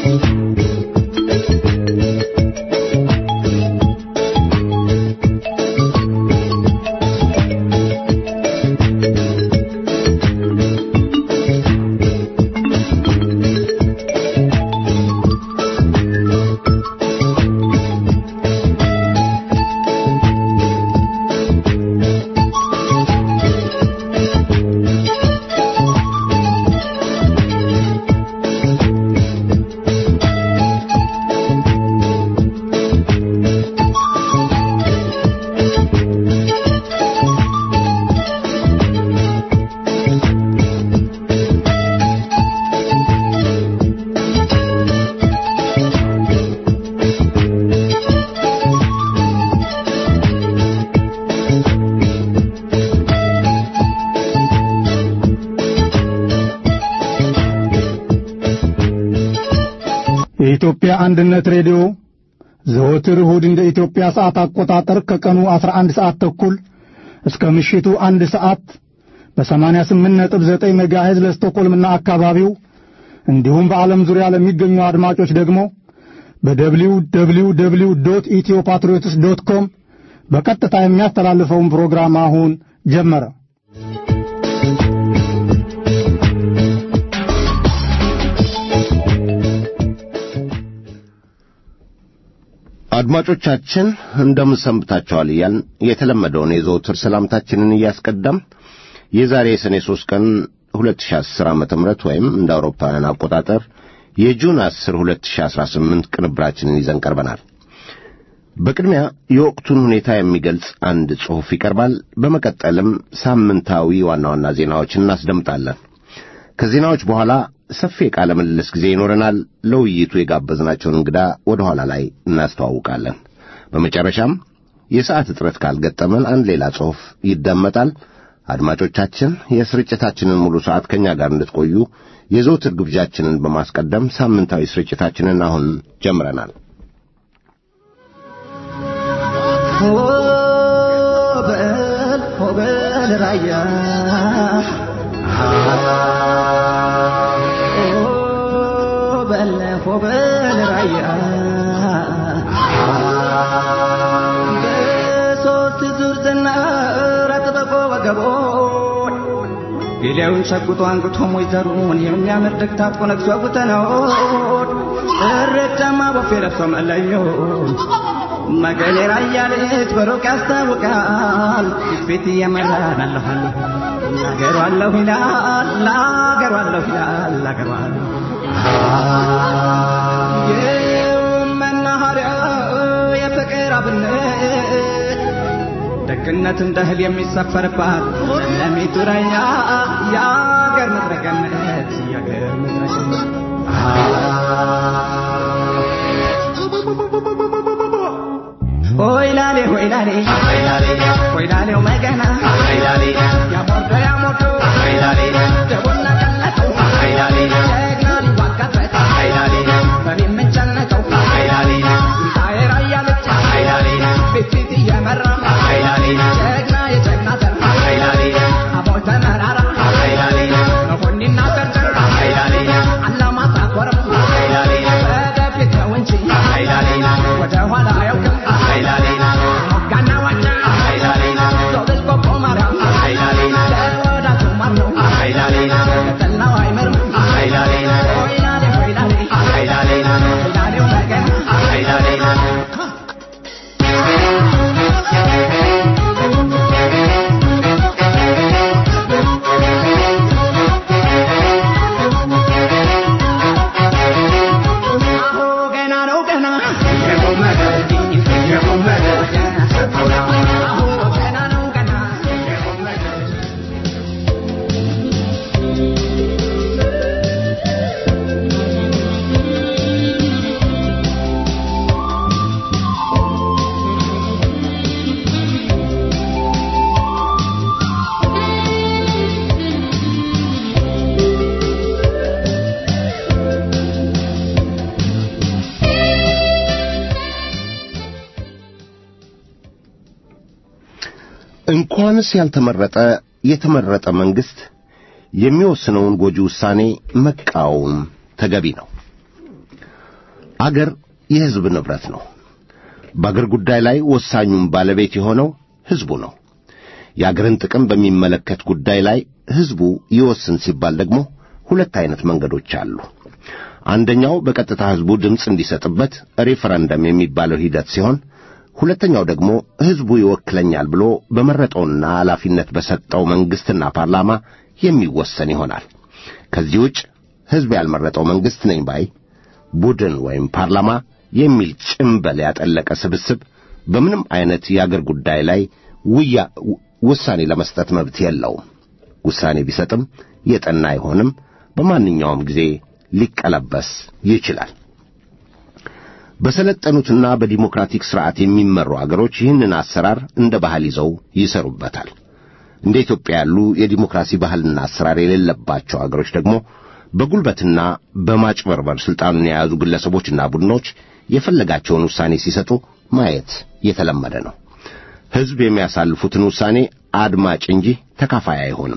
የኢትዮጵያ አንድነት ሬዲዮ ዘወትር እሁድ እንደ ኢትዮጵያ ሰዓት አቆጣጠር ከቀኑ 11 ሰዓት ተኩል እስከ ምሽቱ አንድ ሰዓት በ88.9 ሜጋሄዝ ለስቶኮልምና አካባቢው እንዲሁም በዓለም ዙሪያ ለሚገኙ አድማጮች ደግሞ በደብሊው ደብሊው ደብሊው ዶት ኢትዮ ፓትሪዮትስ ዶት ኮም በቀጥታ የሚያስተላልፈውን ፕሮግራም አሁን ጀመረ። አድማጮቻችን እንደምን ሰንብታችኋል እያልን የተለመደውን የዘወትር ሰላምታችንን እያስቀዳም የዛሬ የሰኔ ሦስት ቀን 2010 ዓ ም ወይም እንደ አውሮፓውያን አቆጣጠር የጁን 10 2018 ቅንብራችንን ይዘን ቀርበናል። በቅድሚያ የወቅቱን ሁኔታ የሚገልጽ አንድ ጽሑፍ ይቀርባል። በመቀጠልም ሳምንታዊ ዋና ዋና ዜናዎችን እናስደምጣለን። ከዜናዎች በኋላ ሰፊ የቃለ ምልልስ ጊዜ ይኖረናል። ለውይይቱ የጋበዝናቸውን እንግዳ ወደ ኋላ ላይ እናስተዋውቃለን። በመጨረሻም የሰዓት እጥረት ካልገጠመን አንድ ሌላ ጽሑፍ ይደመጣል። አድማጮቻችን የስርጭታችንን ሙሉ ሰዓት ከእኛ ጋር እንድትቆዩ የዘውትር ግብዣችንን በማስቀደም ሳምንታዊ ስርጭታችንን አሁን ጀምረናል። ሆበል ሆበል ራያ ሆበል ሆበል ራያ በሶስት ዙር ዝናር አጥበቆ ወገቦን ጌሌውን ሸጉጦ አንግቶ ሞይዘሩን የሚያምር ደግታት ቆነግሶ ጉተነውን እረጫማ ቦፌ ለብሶ መለዮን መገሌ ራያ ልጅ በሩቅ ያስታውቃል ፊት እየመራን አለኋለሁ ላገሩ አለሁ ይላል ላገሩ አለሁ ይላል ላገሩ አለሁ የመናኸሪያ የፍቅር አብነት ደግነት እንደ እህል የሚሰፈርባት ለሚቱ ራያ የአገር ምድረ ገነት የአገር ምድረ ገነት ሆይላሌ ሆይላሌ ሆይላሌው መገና ያሞርዶ ያሞርዶ ደቦና ቀነቱ ጀግና ሊዋጋበት በሚመጨነቀው ስንታዬ ራያ ልጅ ፊት እየመራ ጀግና የጀግና ዘር አቦይ ተመራራ መኮንና ጨርጨር አላማጣ ኮረም ወደፊት ነው እንጂ ወደ ኋላ አያውቅም ሞጋና ዋጫ ዞብል ቆቦ ማርያም ለወዳቱ ማር ነው ለጠላው አይመርም ሆይላሌ ሆይላሌ ሆይላሌው መገና አሁ ገና ነው ገና አሁ ገና ነው ገና እንኳንስ ያልተመረጠ የተመረጠ መንግሥት የሚወስነውን ጎጂ ውሳኔ መቃወም ተገቢ ነው። አገር የሕዝብ ንብረት ነው። በአገር ጉዳይ ላይ ወሳኙም ባለቤት የሆነው ሕዝቡ ነው። የአገርን ጥቅም በሚመለከት ጉዳይ ላይ ሕዝቡ ይወስን ሲባል ደግሞ ሁለት አይነት መንገዶች አሉ። አንደኛው በቀጥታ ሕዝቡ ድምፅ እንዲሰጥበት ሬፈረንደም የሚባለው ሂደት ሲሆን ሁለተኛው ደግሞ ሕዝቡ ይወክለኛል ብሎ በመረጠውና ኃላፊነት በሰጠው መንግሥትና ፓርላማ የሚወሰን ይሆናል። ከዚህ ውጭ ሕዝብ ያልመረጠው መንግሥት ነኝ ባይ ቡድን ወይም ፓርላማ የሚል ጭምበል ያጠለቀ ስብስብ በምንም አይነት የአገር ጉዳይ ላይ ውያ ውሳኔ ለመስጠት መብት የለውም። ውሳኔ ቢሰጥም የጠና አይሆንም። በማንኛውም ጊዜ ሊቀለበስ ይችላል። በሰለጠኑትና በዲሞክራቲክ ሥርዓት የሚመሩ አገሮች ይህንን አሰራር እንደ ባህል ይዘው ይሰሩበታል። እንደ ኢትዮጵያ ያሉ የዲሞክራሲ ባህልና አሰራር የሌለባቸው አገሮች ደግሞ በጉልበትና በማጭበርበር ሥልጣኑን የያዙ ግለሰቦችና ቡድኖች የፈለጋቸውን ውሳኔ ሲሰጡ ማየት የተለመደ ነው። ሕዝብ የሚያሳልፉትን ውሳኔ አድማጭ እንጂ ተካፋይ አይሆንም።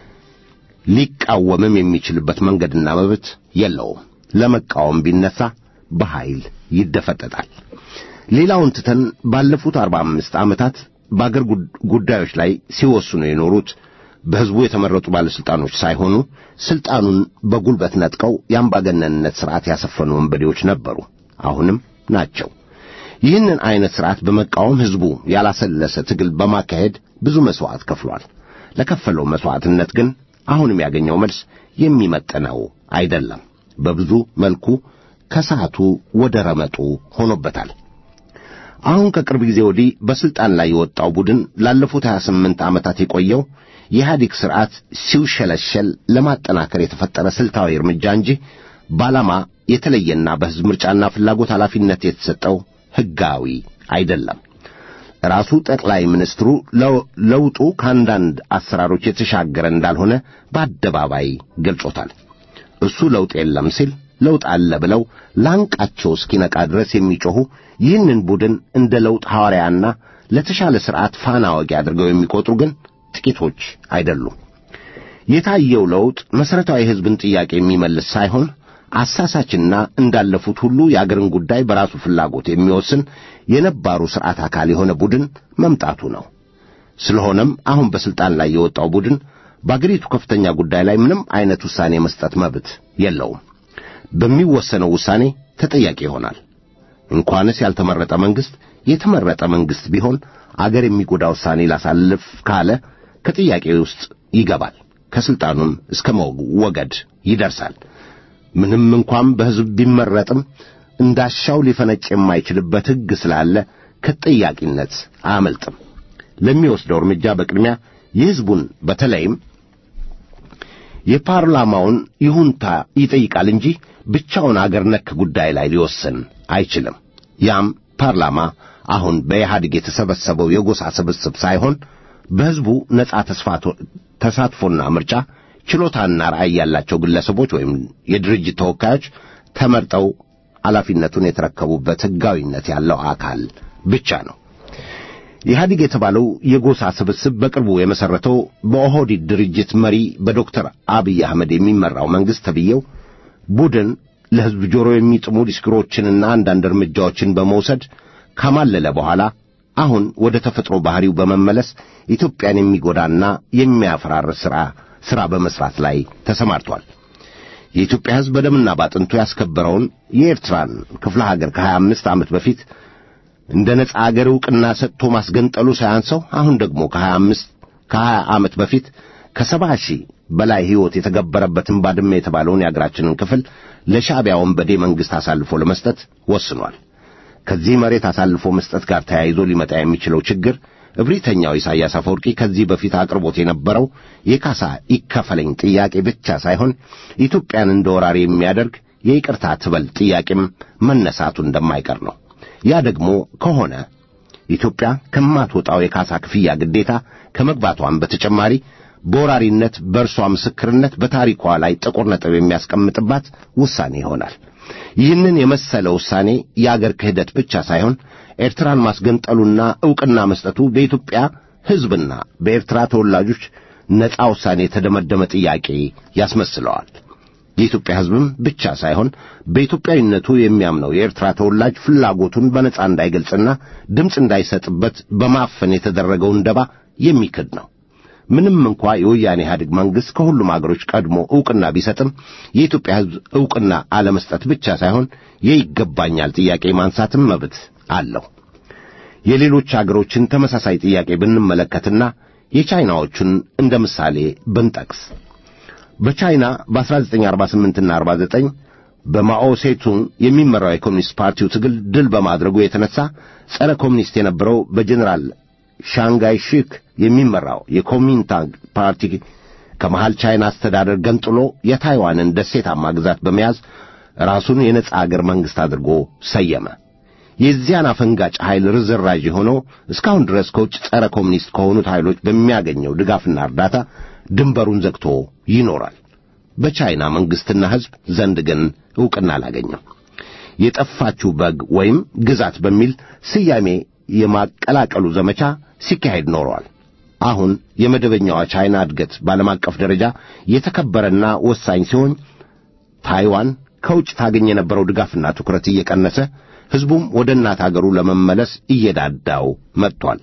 ሊቃወምም የሚችልበት መንገድና መብት የለውም። ለመቃወም ቢነሳ በኃይል ይደፈጠጣል። ሌላውን ትተን ባለፉት አርባ አምስት ዓመታት በአገር ጉዳዮች ላይ ሲወስኑ የኖሩት በሕዝቡ የተመረጡ ባለሥልጣኖች ሳይሆኑ ሥልጣኑን በጉልበት ነጥቀው የአምባገነንነት ሥርዓት ያሰፈኑ ወንበዴዎች ነበሩ፣ አሁንም ናቸው። ይህንን ዐይነት ሥርዓት በመቃወም ሕዝቡ ያላሰለሰ ትግል በማካሄድ ብዙ መሥዋዕት ከፍሏል። ለከፈለው መሥዋዕትነት ግን አሁንም ያገኘው መልስ የሚመጥነው አይደለም። በብዙ መልኩ ከሰዓቱ ወደ ረመጡ ሆኖበታል። አሁን ከቅርብ ጊዜ ወዲህ በሥልጣን ላይ የወጣው ቡድን ላለፉት 28 ዓመታት የቆየው የኢህአዴግ ሥርዓት ሲውሸለሸል ለማጠናከር የተፈጠረ ስልታዊ እርምጃ እንጂ በዓላማ የተለየና በሕዝብ ምርጫና ፍላጎት ኃላፊነት የተሰጠው ሕጋዊ አይደለም። ራሱ ጠቅላይ ሚኒስትሩ ለውጡ ከአንዳንድ አሰራሮች የተሻገረ እንዳልሆነ በአደባባይ ገልጾታል። እሱ ለውጥ የለም ሲል ለውጥ አለ ብለው ላንቃቸው እስኪነቃ ድረስ የሚጮኹ ይህንን ቡድን እንደ ለውጥ ሐዋርያና ለተሻለ ሥርዓት ፋና ወጊ አድርገው የሚቆጥሩ ግን ጥቂቶች አይደሉም። የታየው ለውጥ መሠረታዊ የሕዝብን ጥያቄ የሚመልስ ሳይሆን አሳሳችና እንዳለፉት ሁሉ የአገርን ጉዳይ በራሱ ፍላጎት የሚወስን የነባሩ ሥርዓት አካል የሆነ ቡድን መምጣቱ ነው። ስለሆነም አሁን በሥልጣን ላይ የወጣው ቡድን በአገሪቱ ከፍተኛ ጉዳይ ላይ ምንም ዐይነት ውሳኔ መስጠት መብት የለውም። በሚወሰነው ውሳኔ ተጠያቂ ይሆናል። እንኳንስ ያልተመረጠ መንግሥት የተመረጠ መንግሥት ቢሆን አገር የሚጎዳ ውሳኔ ላሳልፍ ካለ ከጥያቄ ውስጥ ይገባል። ከሥልጣኑም እስከ መወገድ ይደርሳል። ምንም እንኳን በሕዝብ ቢመረጥም እንዳሻው ሊፈነጭ የማይችልበት ሕግ ስላለ ከተጠያቂነት አያመልጥም። ለሚወስደው እርምጃ በቅድሚያ የሕዝቡን በተለይም የፓርላማውን ይሁንታ ይጠይቃል እንጂ ብቻውን አገር ነክ ጉዳይ ላይ ሊወስን አይችልም። ያም ፓርላማ አሁን በኢህአዴግ የተሰበሰበው የጎሳ ስብስብ ሳይሆን በሕዝቡ ነጻ ተሳትፎና ምርጫ ችሎታና ራዕይ ያላቸው ግለሰቦች ወይም የድርጅት ተወካዮች ተመርጠው ኃላፊነቱን የተረከቡበት ሕጋዊነት ያለው አካል ብቻ ነው። ኢህአዲግ የተባለው የጎሳ ስብስብ በቅርቡ የመሠረተው በኦህዲድ ድርጅት መሪ በዶክተር አብይ አህመድ የሚመራው መንግሥት ተብዬው ቡድን ለሕዝብ ጆሮ የሚጥሙ ዲስክሮችንና አንዳንድ እርምጃዎችን በመውሰድ ካማለለ በኋላ አሁን ወደ ተፈጥሮ ባሕሪው በመመለስ ኢትዮጵያን የሚጎዳና የሚያፈራርስ ሥራ ሥራ በመሥራት ላይ ተሰማርቷል። የኢትዮጵያ ሕዝብ በደምና ባጥንቱ ያስከበረውን የኤርትራን ክፍለ ሀገር ከሀያ አምስት ዓመት በፊት እንደ ነጻ አገር ዕውቅና ሰጥቶ ማስገንጠሉ ሳያንሰው አሁን ደግሞ ከሀያ አምስት ከሀያ ዓመት በፊት ከሰባ ሺህ በላይ ሕይወት የተገበረበትን ባድመ የተባለውን የአገራችንን ክፍል ለሻዕቢያ ወንበዴ መንግሥት አሳልፎ ለመስጠት ወስኗል። ከዚህ መሬት አሳልፎ መስጠት ጋር ተያይዞ ሊመጣ የሚችለው ችግር እብሪተኛው ኢሳያስ አፈወርቂ ከዚህ በፊት አቅርቦት የነበረው የካሳ ይከፈለኝ ጥያቄ ብቻ ሳይሆን ኢትዮጵያን እንደ ወራሪ የሚያደርግ የይቅርታ ትበል ጥያቄም መነሳቱ እንደማይቀር ነው። ያ ደግሞ ከሆነ ኢትዮጵያ ከማትወጣው የካሳ ክፍያ ግዴታ ከመግባቷን በተጨማሪ በወራሪነት በእርሷ ምስክርነት በታሪኳ ላይ ጥቁር ነጥብ የሚያስቀምጥባት ውሳኔ ይሆናል። ይህንን የመሰለ ውሳኔ የአገር ክህደት ብቻ ሳይሆን ኤርትራን ማስገንጠሉና ዕውቅና መስጠቱ በኢትዮጵያ ሕዝብና በኤርትራ ተወላጆች ነጻ ውሳኔ የተደመደመ ጥያቄ ያስመስለዋል። የኢትዮጵያ ሕዝብም ብቻ ሳይሆን በኢትዮጵያዊነቱ የሚያምነው የኤርትራ ተወላጅ ፍላጎቱን በነጻ እንዳይገልጽና ድምፅ እንዳይሰጥበት በማፈን የተደረገውን ደባ የሚክድ ነው። ምንም እንኳ የወያኔ ኢህአዴግ መንግሥት ከሁሉም አገሮች ቀድሞ ዕውቅና ቢሰጥም የኢትዮጵያ ሕዝብ ዕውቅና አለመስጠት ብቻ ሳይሆን የይገባኛል ጥያቄ ማንሳትም መብት አለው። የሌሎች አገሮችን ተመሳሳይ ጥያቄ ብንመለከትና የቻይናዎቹን እንደ ምሳሌ ብንጠቅስ በቻይና በ1948ና 49 በማኦ ሴቱንግ የሚመራው የኮሚኒስት ፓርቲው ትግል ድል በማድረጉ የተነሳ ጸረ ኮሚኒስት የነበረው በጀኔራል ሻንጋይ ሺክ የሚመራው የኮሚንታንግ ፓርቲ ከመሃል ቻይና አስተዳደር ገንጥሎ የታይዋንን ደሴታማ ግዛት በመያዝ ራሱን የነጻ አገር መንግሥት አድርጎ ሰየመ። የዚያን አፈንጋጭ ኃይል ርዝራዥ የሆነው እስካሁን ድረስ ከውጭ ጸረ ኮሚኒስት ከሆኑት ኃይሎች በሚያገኘው ድጋፍና እርዳታ ድንበሩን ዘግቶ ይኖራል። በቻይና መንግሥትና ሕዝብ ዘንድ ግን ዕውቅና አላገኘም። የጠፋችው በግ ወይም ግዛት በሚል ስያሜ የማቀላቀሉ ዘመቻ ሲካሄድ ኖረዋል። አሁን የመደበኛዋ ቻይና እድገት በዓለም አቀፍ ደረጃ የተከበረና ወሳኝ ሲሆን ታይዋን ከውጭ ታገኝ የነበረው ድጋፍና ትኩረት እየቀነሰ ሕዝቡም ወደ እናት አገሩ ለመመለስ እየዳዳው መጥቷል።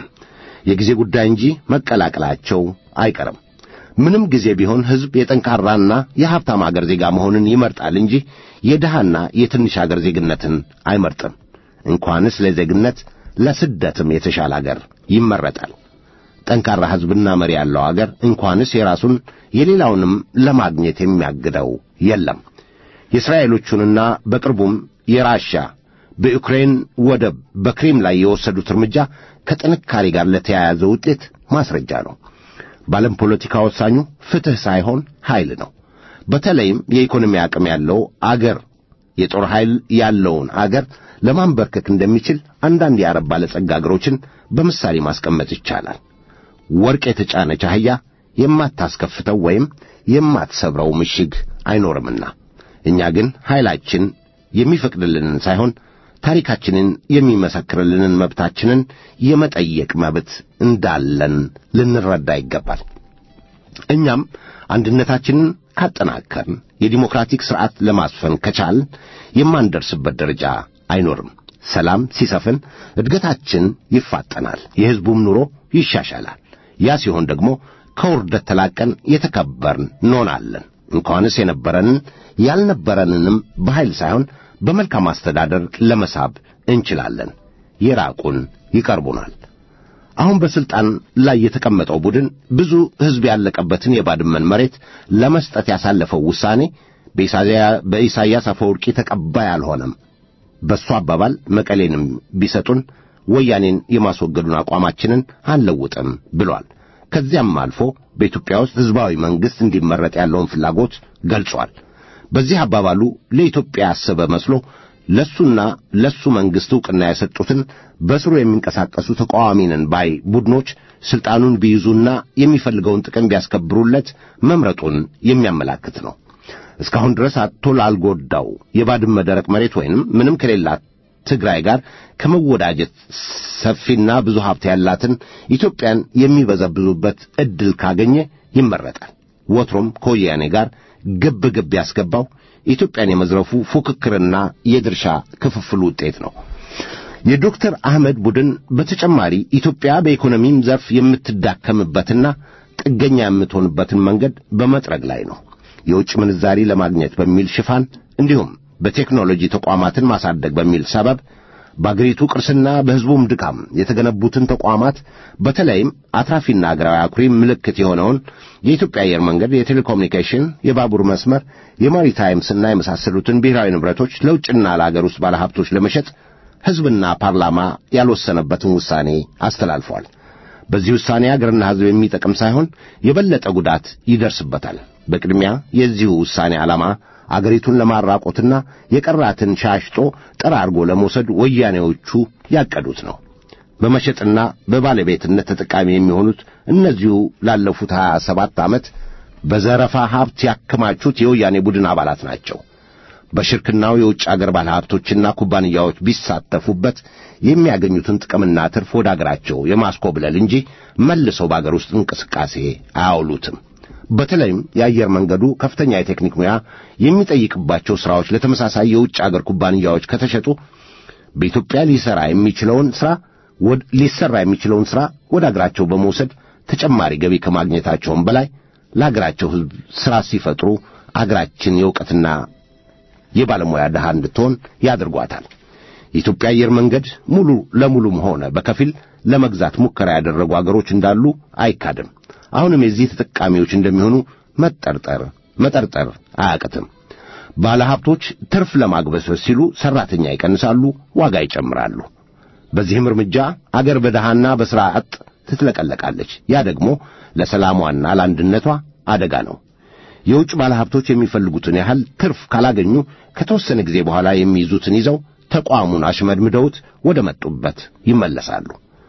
የጊዜ ጉዳይ እንጂ መቀላቀላቸው አይቀርም። ምንም ጊዜ ቢሆን ሕዝብ የጠንካራና የሀብታም አገር ዜጋ መሆንን ይመርጣል እንጂ የድሃና የትንሽ አገር ዜግነትን አይመርጥም። እንኳንስ ለዜግነት ለስደትም የተሻለ አገር ይመረጣል። ጠንካራ ሕዝብና መሪ ያለው አገር እንኳንስ የራሱን የሌላውንም ለማግኘት የሚያግደው የለም። የእስራኤሎቹንና በቅርቡም የራሻ በዩክሬን ወደብ በክሬም ላይ የወሰዱት እርምጃ ከጥንካሬ ጋር ለተያያዘ ውጤት ማስረጃ ነው። በዓለም ፖለቲካ ወሳኙ ፍትሕ ሳይሆን ኃይል ነው። በተለይም የኢኮኖሚ አቅም ያለው አገር የጦር ኃይል ያለውን አገር ለማንበርከክ እንደሚችል አንዳንድ የአረብ ባለጸጋ አገሮችን በምሳሌ ማስቀመጥ ይቻላል። ወርቅ የተጫነች አህያ የማታስከፍተው ወይም የማትሰብረው ምሽግ አይኖርምና እኛ ግን ኃይላችን የሚፈቅድልንን ሳይሆን ታሪካችንን የሚመሰክርልንን መብታችንን የመጠየቅ መብት እንዳለን ልንረዳ ይገባል። እኛም አንድነታችንን ካጠናከርን የዲሞክራቲክ ሥርዓት ለማስፈን ከቻልን የማንደርስበት ደረጃ አይኖርም። ሰላም ሲሰፍን እድገታችን ይፋጠናል፣ የሕዝቡም ኑሮ ይሻሻላል። ያ ሲሆን ደግሞ ከውርደት ተላቀን የተከበርን እንሆናለን። እንኳንስ የነበረንን ያልነበረንንም በኃይል ሳይሆን በመልካም አስተዳደር ለመሳብ እንችላለን። የራቁን ይቀርቡናል። አሁን በስልጣን ላይ የተቀመጠው ቡድን ብዙ ሕዝብ ያለቀበትን የባድመን መሬት ለመስጠት ያሳለፈው ውሳኔ በኢሳይያስ አፈወርቂ ተቀባይ አልሆነም። በእሱ አባባል መቀሌንም ቢሰጡን ወያኔን የማስወገዱን አቋማችንን አንለውጥም ብሏል። ከዚያም አልፎ በኢትዮጵያ ውስጥ ሕዝባዊ መንግሥት እንዲመረጥ ያለውን ፍላጎት ገልጿል። በዚህ አባባሉ ለኢትዮጵያ ያሰበ መስሎ ለሱና ለሱ መንግሥት ዕውቅና የሰጡትን በስሩ የሚንቀሳቀሱ ተቃዋሚ ነን ባይ ቡድኖች ሥልጣኑን ቢይዙና የሚፈልገውን ጥቅም ቢያስከብሩለት መምረጡን የሚያመላክት ነው። እስካሁን ድረስ አጥቶ ላልጎዳው የባድመ ደረቅ መሬት ወይንም ምንም ከሌላት ትግራይ ጋር ከመወዳጀት ሰፊና ብዙ ሀብት ያላትን ኢትዮጵያን የሚበዘብዙበት ዕድል ካገኘ ይመረጣል። ወትሮም ከወያኔ ጋር ግብ ግብ ያስገባው ኢትዮጵያን የመዝረፉ ፉክክርና የድርሻ ክፍፍል ውጤት ነው። የዶክተር አህመድ ቡድን በተጨማሪ ኢትዮጵያ በኢኮኖሚም ዘርፍ የምትዳከምበትና ጥገኛ የምትሆንበትን መንገድ በመጥረግ ላይ ነው። የውጭ ምንዛሪ ለማግኘት በሚል ሽፋን እንዲሁም በቴክኖሎጂ ተቋማትን ማሳደግ በሚል ሰበብ በአገሪቱ ቅርስና በሕዝቡም ድካም የተገነቡትን ተቋማት በተለይም አትራፊና አገራዊ አኩሪ ምልክት የሆነውን የኢትዮጵያ አየር መንገድ፣ የቴሌኮሙኒኬሽን፣ የባቡር መስመር፣ የማሪታይምስና የመሳሰሉትን ብሔራዊ ንብረቶች ለውጭና ለአገር ውስጥ ባለሀብቶች ለመሸጥ ሕዝብና ፓርላማ ያልወሰነበትን ውሳኔ አስተላልፏል። በዚህ ውሳኔ አገርና ሕዝብ የሚጠቅም ሳይሆን የበለጠ ጉዳት ይደርስበታል። በቅድሚያ የዚሁ ውሳኔ ዓላማ አገሪቱን ለማራቆትና የቀራትን ሻሽጦ ጠራርጎ ለመውሰድ ወያኔዎቹ ያቀዱት ነው። በመሸጥና በባለቤትነት ተጠቃሚ የሚሆኑት እነዚሁ ላለፉት ሀያ ሰባት ዓመት በዘረፋ ሀብት ያከማቹት የወያኔ ቡድን አባላት ናቸው። በሽርክናው የውጭ አገር ባለሀብቶችና ኩባንያዎች ቢሳተፉበት የሚያገኙትን ጥቅምና ትርፍ ወደ አገራቸው የማስኮብለል እንጂ መልሰው በአገር ውስጥ እንቅስቃሴ አያውሉትም። በተለይም የአየር መንገዱ ከፍተኛ የቴክኒክ ሙያ የሚጠይቅባቸው ሥራዎች ለተመሳሳይ የውጭ አገር ኩባንያዎች ከተሸጡ በኢትዮጵያ ሊሰራ የሚችለውን ሥራ ሊሰራ የሚችለውን ሥራ ወደ አገራቸው በመውሰድ ተጨማሪ ገቢ ከማግኘታቸውም በላይ ለአገራቸው ሕዝብ ሥራ ሲፈጥሩ አገራችን የእውቀትና የባለሙያ ድሃ እንድትሆን ያደርጓታል። የኢትዮጵያ አየር መንገድ ሙሉ ለሙሉም ሆነ በከፊል ለመግዛት ሙከራ ያደረጉ አገሮች እንዳሉ አይካድም። አሁንም የዚህ ተጠቃሚዎች እንደሚሆኑ መጠርጠር መጠርጠር አያቅትም። ባለሀብቶች ትርፍ ለማግበስበስ ሲሉ ሠራተኛ ይቀንሳሉ፣ ዋጋ ይጨምራሉ። በዚህም እርምጃ አገር በድሃና በሥራ አጥ ትትለቀለቃለች። ያ ደግሞ ለሰላሟና ለአንድነቷ አደጋ ነው። የውጭ ባለሀብቶች የሚፈልጉትን ያህል ትርፍ ካላገኙ ከተወሰነ ጊዜ በኋላ የሚይዙትን ይዘው ተቋሙን አሽመድምደውት ወደ መጡበት ይመለሳሉ።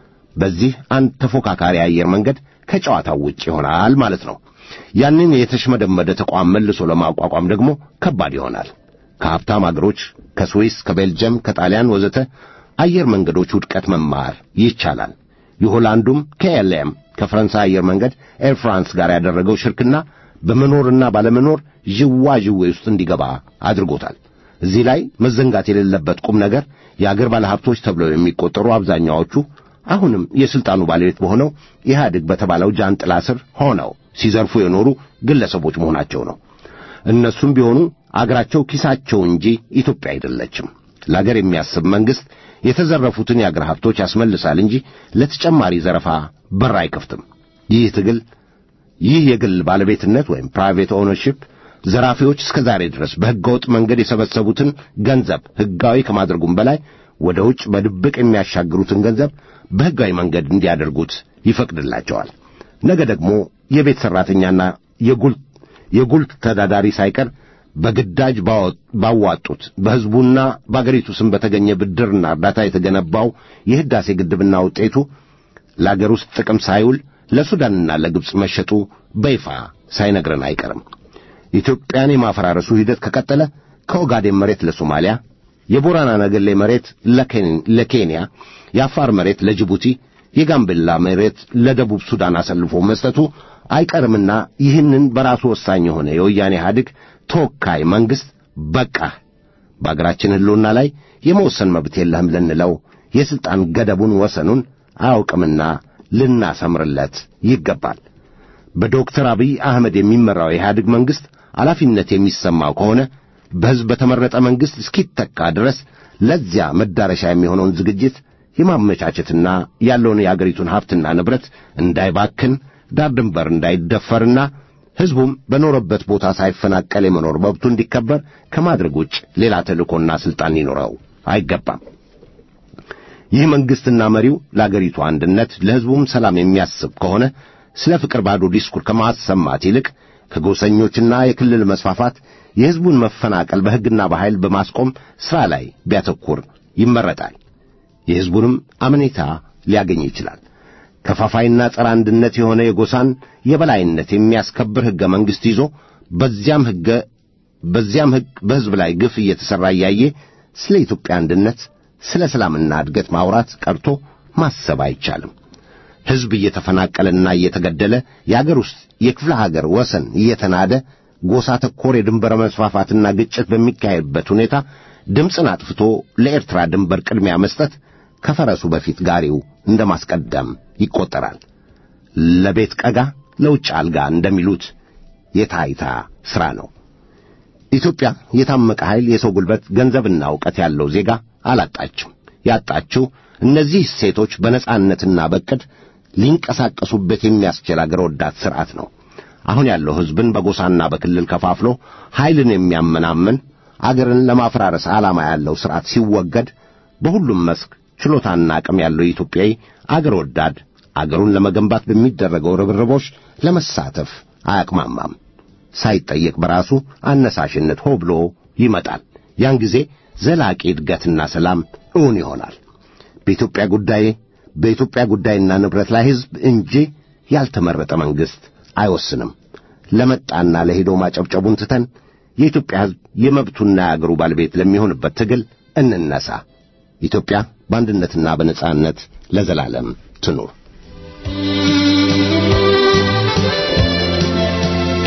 በዚህ አንድ ተፎካካሪ አየር መንገድ ከጨዋታው ውጭ ይሆናል ማለት ነው። ያንን የተሽመደመደ ተቋም መልሶ ለማቋቋም ደግሞ ከባድ ይሆናል። ከሀብታም አገሮች ከስዊስ፣ ከቤልጅየም፣ ከጣሊያን ወዘተ አየር መንገዶች ውድቀት መማር ይቻላል። የሆላንዱም ከኤልኤም ከፈረንሳይ አየር መንገድ ኤር ፍራንስ ጋር ያደረገው ሽርክና በመኖርና ባለመኖር ዥዋዥዌ ውስጥ እንዲገባ አድርጎታል። እዚህ ላይ መዘንጋት የሌለበት ቁም ነገር የአገር ባለሀብቶች ተብለው የሚቆጠሩ አብዛኛዎቹ አሁንም የሥልጣኑ ባለቤት በሆነው ኢህአዴግ በተባለው ጃንጥላ ስር ሆነው ሲዘርፉ የኖሩ ግለሰቦች መሆናቸው ነው። እነሱም ቢሆኑ አገራቸው ኪሳቸው እንጂ ኢትዮጵያ አይደለችም። ለአገር የሚያስብ መንግሥት የተዘረፉትን የአገር ሀብቶች ያስመልሳል እንጂ ለተጨማሪ ዘረፋ በር አይከፍትም። ይህ ትግል ይህ የግል ባለቤትነት ወይም ፕራይቬት ኦውነርሺፕ ዘራፊዎች እስከ ዛሬ ድረስ በሕገወጥ መንገድ የሰበሰቡትን ገንዘብ ሕጋዊ ከማድረጉም በላይ ወደ ውጭ በድብቅ የሚያሻግሩትን ገንዘብ በሕጋዊ መንገድ እንዲያደርጉት ይፈቅድላቸዋል። ነገ ደግሞ የቤት ሠራተኛና የጉልት የጉልት ተዳዳሪ ሳይቀር በግዳጅ ባዋጡት በሕዝቡና በአገሪቱ ስም በተገኘ ብድርና እርዳታ የተገነባው የሕዳሴ ግድብና ውጤቱ ለአገር ውስጥ ጥቅም ሳይውል ለሱዳንና ለግብፅ መሸጡ በይፋ ሳይነግረን አይቀርም። ኢትዮጵያን የማፈራረሱ ሂደት ከቀጠለ ከኦጋዴን መሬት ለሶማሊያ፣ የቦራና ነገሌ መሬት ለኬንያ፣ የአፋር መሬት ለጅቡቲ፣ የጋምቤላ መሬት ለደቡብ ሱዳን አሰልፎ መስጠቱ አይቀርምና ይህንን በራሱ ወሳኝ የሆነ የወያኔ ኢህአዴግ ተወካይ መንግሥት በቃህ በአገራችን ሕልውና ላይ የመወሰን መብት የለህም ልንለው የሥልጣን ገደቡን ወሰኑን አያውቅምና ልናሰምርለት ይገባል። በዶክተር አብይ አህመድ የሚመራው የኢህአዴግ መንግሥት ኃላፊነት የሚሰማው ከሆነ በሕዝብ በተመረጠ መንግሥት እስኪተካ ድረስ ለዚያ መዳረሻ የሚሆነውን ዝግጅት የማመቻቸትና ያለውን የአገሪቱን ሀብትና ንብረት እንዳይባክን ዳር ድንበር እንዳይደፈርና ሕዝቡም በኖረበት ቦታ ሳይፈናቀል የመኖር መብቱ እንዲከበር ከማድረግ ውጭ ሌላ ተልእኮና ሥልጣን ሊኖረው አይገባም። ይህ መንግሥትና መሪው ለአገሪቱ አንድነት ለሕዝቡም ሰላም የሚያስብ ከሆነ ስለ ፍቅር ባዶ ዲስኩር ከማሰማት ይልቅ ከጎሰኞችና የክልል መስፋፋት የሕዝቡን መፈናቀል በሕግና በኃይል በማስቆም ሥራ ላይ ቢያተኩር ይመረጣል። የሕዝቡንም አመኔታ ሊያገኝ ይችላል። ከፋፋይና ጸረ አንድነት የሆነ የጎሳን የበላይነት የሚያስከብር ሕገ መንግሥት ይዞ በዚያም ሕገ በዚያም ሕግ በሕዝብ ላይ ግፍ እየተሠራ እያየ ስለ ኢትዮጵያ አንድነት ስለ ሰላምና እድገት ማውራት ቀርቶ ማሰብ አይቻልም። ሕዝብ እየተፈናቀለና እየተገደለ የአገር ውስጥ የክፍለ ሀገር ወሰን እየተናደ ጎሳ ተኮር የድንበር መስፋፋትና ግጭት በሚካሄድበት ሁኔታ ድምፅን አጥፍቶ ለኤርትራ ድንበር ቅድሚያ መስጠት ከፈረሱ በፊት ጋሪው እንደ ማስቀደም ይቈጠራል። ለቤት ቀጋ ለውጭ አልጋ እንደሚሉት የታይታ ሥራ ነው። ኢትዮጵያ የታመቀ ኃይል፣ የሰው ጉልበት፣ ገንዘብና ዕውቀት ያለው ዜጋ አላጣችም። ያጣችው እነዚህ ሴቶች በነጻነትና በቅድ ሊንቀሳቀሱበት የሚያስችል አገር ወዳድ ሥርዓት ነው። አሁን ያለው ሕዝብን በጎሳና በክልል ከፋፍሎ ኃይልን የሚያመናምን አገርን ለማፈራረስ ዓላማ ያለው ሥርዓት ሲወገድ በሁሉም መስክ ችሎታና አቅም ያለው ኢትዮጵያዊ አገር ወዳድ አገሩን ለመገንባት በሚደረገው ርብርቦች ለመሳተፍ አያቅማማም። ሳይጠየቅ በራሱ አነሳሽነት ሆ ብሎ ይመጣል። ያን ጊዜ ዘላቂ እድገትና ሰላም እውን ይሆናል። በኢትዮጵያ ጉዳይ በኢትዮጵያ ጉዳይና ንብረት ላይ ሕዝብ እንጂ ያልተመረጠ መንግሥት አይወስንም። ለመጣና ለሄደው ማጨብጨቡን ትተን የኢትዮጵያ ሕዝብ የመብቱና የአገሩ ባለቤት ለሚሆንበት ትግል እንነሳ። ኢትዮጵያ በአንድነትና በነጻነት ለዘላለም ትኑር።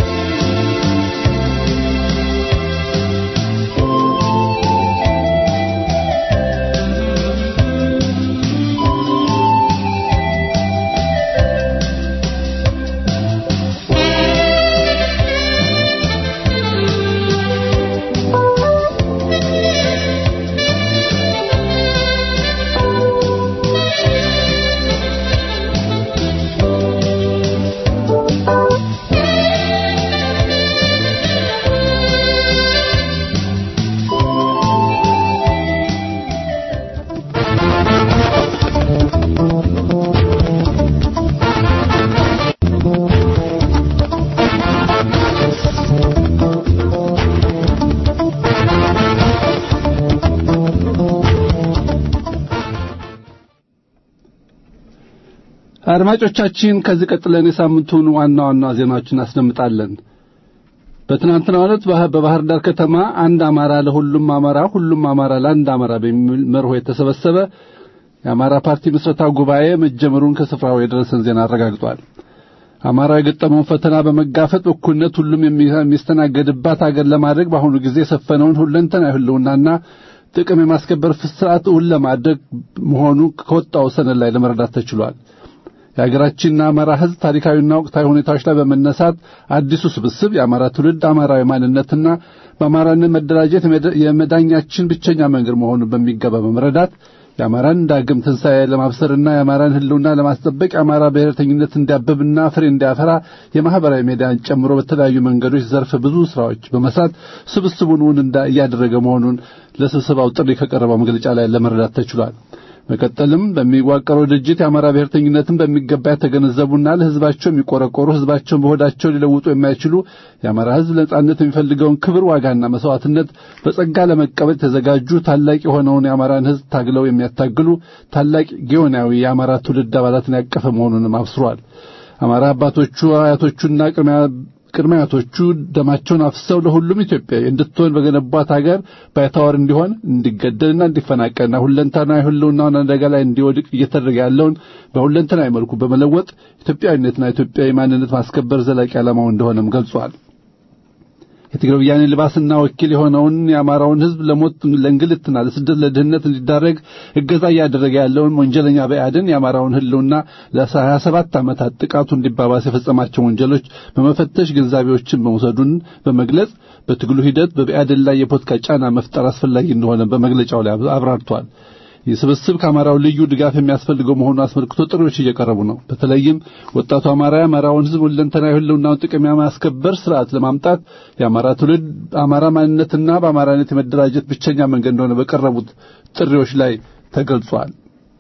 አድማጮቻችን ከዚህ ቀጥለን የሳምንቱን ዋና ዋና ዜናዎችን እናስደምጣለን። በትናንትናው ዕለት በባህር ዳር ከተማ አንድ አማራ ለሁሉም አማራ ሁሉም አማራ ለአንድ አማራ በሚል መርሆ የተሰበሰበ የአማራ ፓርቲ ምስረታ ጉባኤ መጀመሩን ከስፍራው የደረሰን ዜና አረጋግጧል። አማራ የገጠመውን ፈተና በመጋፈጥ በእኩልነት ሁሉም የሚስተናገድባት አገር ለማድረግ በአሁኑ ጊዜ የሰፈነውን ሁለንተናዊ ህልውናና ጥቅም የማስከበር ስርዓት እውን ለማድረግ መሆኑ ከወጣው ሰነድ ላይ ለመረዳት ተችሏል። የሀገራችንና አማራ ህዝብ ታሪካዊና ወቅታዊ ሁኔታዎች ላይ በመነሳት አዲሱ ስብስብ የአማራ ትውልድ አማራዊ ማንነትና በአማራነት መደራጀት የመዳኛችን ብቸኛ መንገድ መሆኑን በሚገባ በመረዳት የአማራን ዳግም ትንሣኤ ለማብሰርና የአማራን ህልውና ለማስጠበቅ የአማራ ብሔረተኝነት እንዲያብብና ፍሬ እንዲያፈራ የማህበራዊ ሚዲያን ጨምሮ በተለያዩ መንገዶች ዘርፈ ብዙ ስራዎች በመስራት ስብስቡን እውን እያደረገ መሆኑን ለስብሰባው ጥሪ ከቀረበው መግለጫ ላይ ለመረዳት ተችሏል። መቀጠልም በሚዋቀረው ድርጅት የአማራ ብሔርተኝነትን በሚገባ የተገነዘቡና ለህዝባቸው የሚቆረቆሩ ህዝባቸውን በሆዳቸው ሊለውጡ የማይችሉ የአማራ ህዝብ ነጻነት የሚፈልገውን ክብር ዋጋና መስዋዕትነት በጸጋ ለመቀበል የተዘጋጁ ታላቅ የሆነውን የአማራን ህዝብ ታግለው የሚያታግሉ ታላቅ ጊዮናዊ የአማራ ትውልድ አባላትን ያቀፈ መሆኑንም አብስሯል። አማራ አባቶቹ አያቶቹና ቅድመ አያቶቹ ደማቸውን አፍሰው ለሁሉም ኢትዮጵያዊ እንድትሆን በገነቧት ሀገር ባይታወር እንዲሆን እንዲገደልና እንዲፈናቀልና ሁለንተናዊ ህልውናውን አደጋ ላይ እንዲወድቅ እየተደረገ ያለውን በሁለንተናዊ መልኩ በመለወጥ ኢትዮጵያዊነትና ኢትዮጵያዊ ማንነት ማስከበር ዘላቂ ዓላማው እንደሆነም ገልጿል። የትግራይ ወያኔ ልባስና ወኪል የሆነውን የአማራውን ህዝብ ለሞት ለእንግልትና ለስደት ለድህነት እንዲዳረግ እገዛ እያደረገ ያለውን ወንጀለኛ በአድን የአማራውን ህልውና ለሀያ ሰባት ዓመታት ጥቃቱ እንዲባባስ የፈጸማቸው ወንጀሎች በመፈተሽ ግንዛቤዎችን በመውሰዱን በመግለጽ በትግሉ ሂደት በብአዴን ላይ የፖለቲካ ጫና መፍጠር አስፈላጊ እንደሆነ በመግለጫው ላይ አብራርቷል። ይህ ስብስብ ከአማራው ልዩ ድጋፍ የሚያስፈልገው መሆኑን አስመልክቶ ጥሪዎች እየቀረቡ ነው። በተለይም ወጣቱ አማራ የአማራውን ህዝብ ሁለንተናዊ ህልውናውን ጥቅም የማስከበር ስርዓት ለማምጣት የአማራ ትውልድ አማራ ማንነትና በአማራነት የመደራጀት ብቸኛ መንገድ እንደሆነ በቀረቡት ጥሪዎች ላይ ተገልጿል።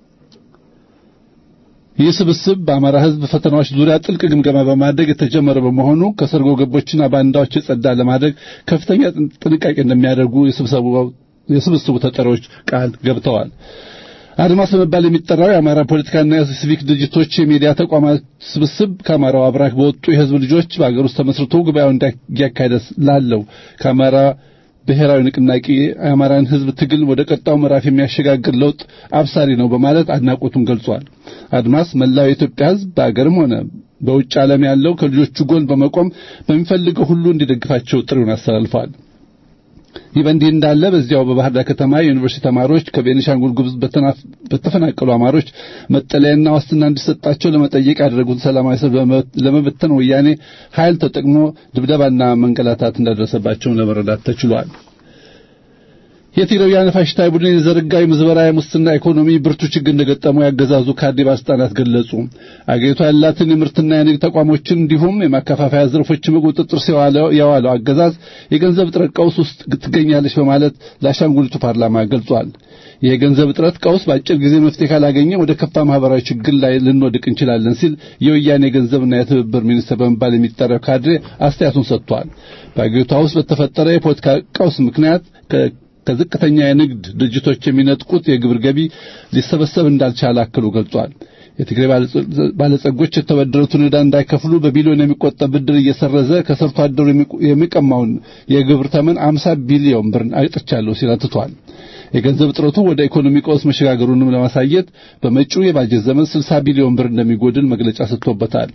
ይህ ስብስብ በአማራ ህዝብ ፈተናዎች ዙሪያ ጥልቅ ግምገማ በማድረግ የተጀመረ በመሆኑ ከሰርጎ ገቦችና ባንዳዎች የጸዳ ለማድረግ ከፍተኛ ጥንቃቄ እንደሚያደርጉ የስብሰባው የስብስቡ ተጠሪዎች ቃል ገብተዋል። አድማስ በመባል የሚጠራው የአማራ ፖለቲካና የሲቪክ ድርጅቶች የሚዲያ ተቋማት ስብስብ ከአማራው አብራክ በወጡ የህዝብ ልጆች በአገር ውስጥ ተመስርቶ ጉባኤውን እያካሄደ ላለው ከአማራ ብሔራዊ ንቅናቄ የአማራን ህዝብ ትግል ወደ ቀጣው ምዕራፍ የሚያሸጋግር ለውጥ አብሳሪ ነው በማለት አድናቆቱን ገልጿል። አድማስ መላው የኢትዮጵያ ህዝብ በአገርም ሆነ በውጭ ዓለም ያለው ከልጆቹ ጎን በመቆም በሚፈልገው ሁሉ እንዲደግፋቸው ጥሪውን አስተላልፈዋል። ይህ በእንዲህ እንዳለ በዚያው በባህር ዳር ከተማ የዩኒቨርሲቲ ተማሪዎች ከቤኒሻንጉል ጉሙዝ በተፈናቀሉ አማሮች መጠለያና ዋስትና እንዲሰጣቸው ለመጠየቅ ያደረጉትን ሰላማዊ ሰልፍ ለመበተን ወያኔ ኃይል ተጠቅሞ ድብደባና መንገላታት እንዳደረሰባቸው ለመረዳት ተችሏል። የትግራይ ወያነ ፋሽስታዊ ቡድን የዘረጋው የምዝበራ የሙስና ኢኮኖሚ ብርቱ ችግር እንደገጠመው ያገዛዙ ካድሬ ባለስልጣናት ገለጹ። አገሪቷ ያላትን የምርትና የንግድ ተቋሞችን እንዲሁም የማከፋፈያ ዘርፎችን በቁጥጥር ስር የዋለው አገዛዝ የገንዘብ እጥረት ቀውስ ውስጥ ትገኛለች በማለት ለአሻንጉሊቱ ፓርላማ ገልጿል። ይህ የገንዘብ እጥረት ቀውስ በአጭር ጊዜ መፍትሄ ካላገኘ ወደ ከፋ ማህበራዊ ችግር ላይ ልንወድቅ እንችላለን ሲል የወያኔ የገንዘብና የትብብር ሚኒስትር በመባል የሚጠራው ካድሬ አስተያየቱን ሰጥቷል። በአገሪቷ ውስጥ በተፈጠረ የፖለቲካ ቀውስ ምክንያት ከዝቅተኛ የንግድ ድርጅቶች የሚነጥቁት የግብር ገቢ ሊሰበሰብ እንዳልቻለ አክሎ ገልጿል። የትግራይ ባለጸጎች የተበደሩትን ዕዳ እንዳይከፍሉ በቢሊዮን የሚቆጠር ብድር እየሰረዘ ከሰርቶ አደሩ የሚቀማውን የግብር ተመን 50 ቢሊዮን ብር አጥቻለሁ ሲል አትቷል። የገንዘብ እጥረቱ ወደ ኢኮኖሚ ቀውስ መሸጋገሩንም ለማሳየት በመጪው የባጀት ዘመን 60 ቢሊዮን ብር እንደሚጎድል መግለጫ ሰጥቶበታል።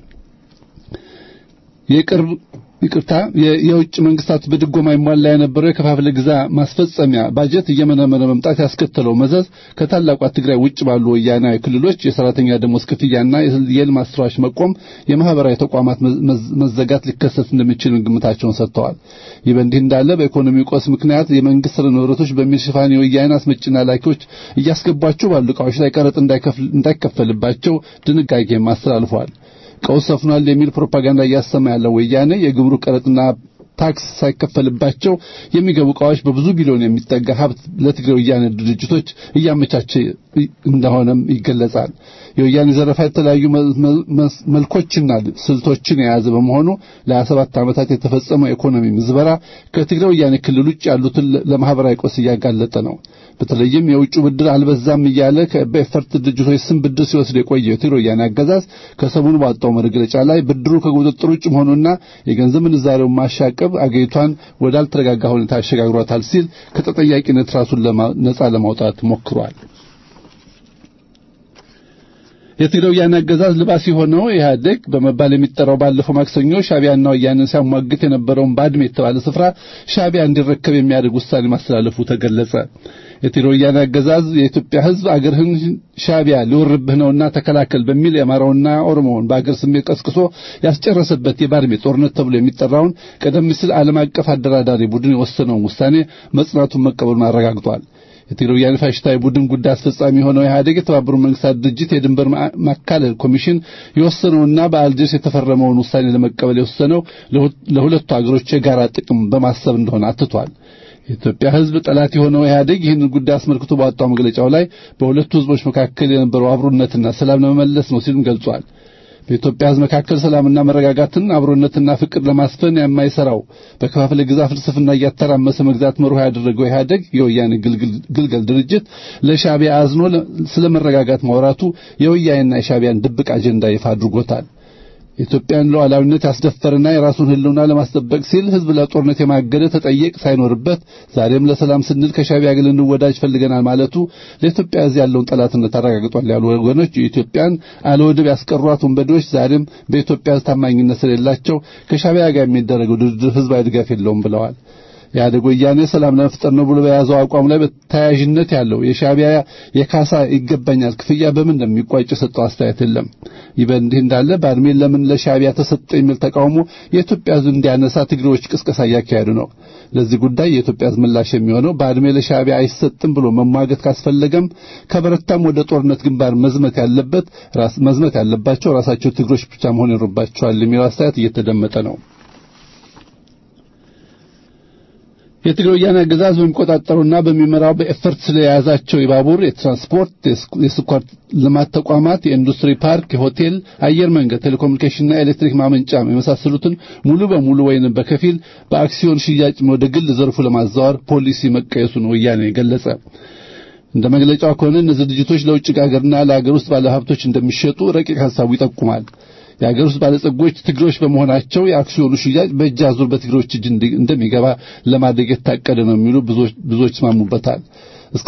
የቅርብ ይቅርታ የውጭ መንግስታት በድጎማ ይሟላ የነበረው የከፋፍለ ግዛ ማስፈጸሚያ ባጀት እየመነመነ መምጣት ያስከተለው መዘዝ ከታላቋ ትግራይ ውጭ ባሉ ወያናዊ ክልሎች የሰራተኛ ደሞዝ ክፍያና የልማት ስራዎች መቆም፣ የማህበራዊ ተቋማት መዘጋት ሊከሰት እንደሚችል ግምታቸውን ሰጥተዋል። ይህ በእንዲህ እንዳለ በኢኮኖሚ ቆስ ምክንያት የመንግስት ንብረቶች በሚል ሽፋን የወያኔ አስመጭና ላኪዎች እያስገቧቸው ባሉ ዕቃዎች ላይ ቀረጥ እንዳይከፈልባቸው ድንጋጌም አስተላልፈዋል። ቀውስ ሰፍኗል የሚል ፕሮፓጋንዳ እያሰማ ያለው ወያኔ የግብሩ ቀረጥና ታክስ ሳይከፈልባቸው የሚገቡ ዕቃዎች በብዙ ቢሊዮን የሚጠጋ ሀብት ለትግራይ ወያኔ ድርጅቶች እያመቻቸ እንደሆነም ይገለጻል። የወያኔ ዘረፋ የተለያዩ መልኮችና ስልቶችን የያዘ በመሆኑ ለ27 ዓመታት የተፈጸመው የኢኮኖሚ ምዝበራ ከትግራይ ወያኔ ክልል ውጭ ያሉትን ለማህበራዊ ቀውስ እያጋለጠ ነው። በተለይም የውጭ ብድር አልበዛም እያለ በኤፈርት ድርጅቶች ስም ብድር ሲወስድ የቆየው የትግራይ ወያኔ አገዛዝ ከሰሞኑ ባወጣው መግለጫ ላይ ብድሩ ከቁጥጥር ውጭ መሆኑና የገንዘብ ምንዛሬውን ማሻቀብ አገሪቷን ወዳልተረጋጋ ሁኔታ አሸጋግሯታል ሲል ከተጠያቂነት ራሱን ነጻ ለማውጣት ሞክሯል። የትግራይ ወያኔ አገዛዝ ልባስ የሆነው ኢህአዴግ በመባል የሚጠራው ባለፈው ማክሰኞ ሻቢያና ወያኔን ሲያሟግት የነበረውን ባድሜ የተባለ ስፍራ ሻቢያ እንዲረከብ የሚያደርግ ውሳኔ ማስተላለፉ ተገለጸ። የትግራይ ወያኔ አገዛዝ የኢትዮጵያ ሕዝብ አገርህን ሻቢያ ሊወርብህ ነውና ተከላከል በሚል የአማራውና ኦሮሞውን በአገር ስሜት ቀስቅሶ ያስጨረሰበት የባድሜ ጦርነት ተብሎ የሚጠራውን ቀደም ሲል ዓለም አቀፍ አደራዳሪ ቡድን የወሰነውን ውሳኔ መጽናቱን መቀበሉን አረጋግጧል። የትግራይ ወያኔ ፋሽስታዊ ቡድን ጉዳይ አስፈጻሚ የሆነው ኢህአዴግ የተባበሩት መንግስታት ድርጅት የድንበር ማካለል ኮሚሽን የወሰነውና በአልጀርስ የተፈረመውን ውሳኔ ለመቀበል የወሰነው ለሁለቱ አገሮች የጋራ ጥቅም በማሰብ እንደሆነ አትቷል። የኢትዮጵያ ሕዝብ ጠላት የሆነው ኢህአዴግ ይህንን ጉዳይ አስመልክቶ ባወጣው መግለጫው ላይ በሁለቱ ሕዝቦች መካከል የነበረው አብሮነትና ሰላም ለመመለስ ነው ሲልም ገልጿል። በኢትዮጵያ ሕዝብ መካከል ሰላምና መረጋጋትን አብሮነትና ፍቅር ለማስፈን የማይሰራው በከፋፍለ ግዛ ፍልስፍና እያተራመሰ መግዛት መርሆ ያደረገው ኢህአዴግ የወያኔ ግልገል ድርጅት ለሻቢያ አዝኖ ስለ መረጋጋት ማውራቱ የወያኔና የሻቢያን ድብቅ አጀንዳ ይፋ አድርጎታል። የኢትዮጵያን ሉዓላዊነት ያስደፈረና የራሱን ሕልውና ለማስጠበቅ ሲል ሕዝብ ለጦርነት የማገደ ተጠየቅ ሳይኖርበት ዛሬም ለሰላም ስንል ከሻቢያ ጋር ልንወዳጅ ፈልገናል ማለቱ ለኢትዮጵያ ሕዝብ ያለውን ጠላትነት አረጋግጧል ያሉ ወገኖች የኢትዮጵያን አለወደብ ያስቀሯት ወንበዴዎች ዛሬም በኢትዮጵያ ሕዝብ ታማኝነት ስለሌላቸው ከሻቢያ ጋር የሚደረገው ድርድር ሕዝባዊ ድጋፍ የለውም ብለዋል። ኢህአዴግ ወያኔ ሰላም ለመፍጠር ነው ብሎ በያዘው አቋም ላይ በተያያዥነት ያለው የሻቢያ የካሳ ይገባኛል ክፍያ በምን እንደሚቋጭ የሰጠው አስተያየት የለም። ይህ በእንዲህ እንዳለ ባድሜን ለምን ለሻቢያ ተሰጠ የሚል ተቃውሞ የኢትዮጵያ ሕዝብ እንዲያነሳ ትግሬዎች ቅስቀሳ እያካሄዱ ነው። ለዚህ ጉዳይ የኢትዮጵያ ሕዝብ ምላሽ የሚሆነው ባድሜ ለሻቢያ አይሰጥም ብሎ መሟገት ካስፈለገም ከበረታም ወደ ጦርነት ግንባር መዝመት ያለበት መዝመት ያለባቸው ራሳቸው ትግሮች ብቻ መሆን ይኖርባቸዋል የሚለው አስተያየት እየተደመጠ ነው። የትግራይ ወያኔ አገዛዝ በሚቆጣጠሩና በሚመራው በኤፈርት ስለያዛቸው የባቡር፣ የትራንስፖርት፣ የስኳር ልማት ተቋማት፣ የኢንዱስትሪ ፓርክ፣ የሆቴል፣ አየር መንገድ፣ ቴሌኮሙኒኬሽንና ኤሌክትሪክ ማመንጫ የመሳሰሉትን ሙሉ በሙሉ ወይም በከፊል በአክሲዮን ሽያጭ ወደ ግል ዘርፉ ለማዛወር ፖሊሲ መቀየሱን ወያኔ ገለጸ። እንደ መግለጫው ከሆነ እነዚህ ድርጅቶች ለውጭ ሀገርና ለሀገር ውስጥ ባለሀብቶች እንደሚሸጡ ረቂቅ ሀሳቡ ይጠቁማል። የሀገር ውስጥ ባለጸጎች ትግሮች በመሆናቸው የአክሲዮኑ ሽያጭ በእጅ አዙር በትግሮች እጅ እንደሚገባ ለማድረግ የታቀደ ነው የሚሉ ብዙዎች ይስማሙበታል። እስከ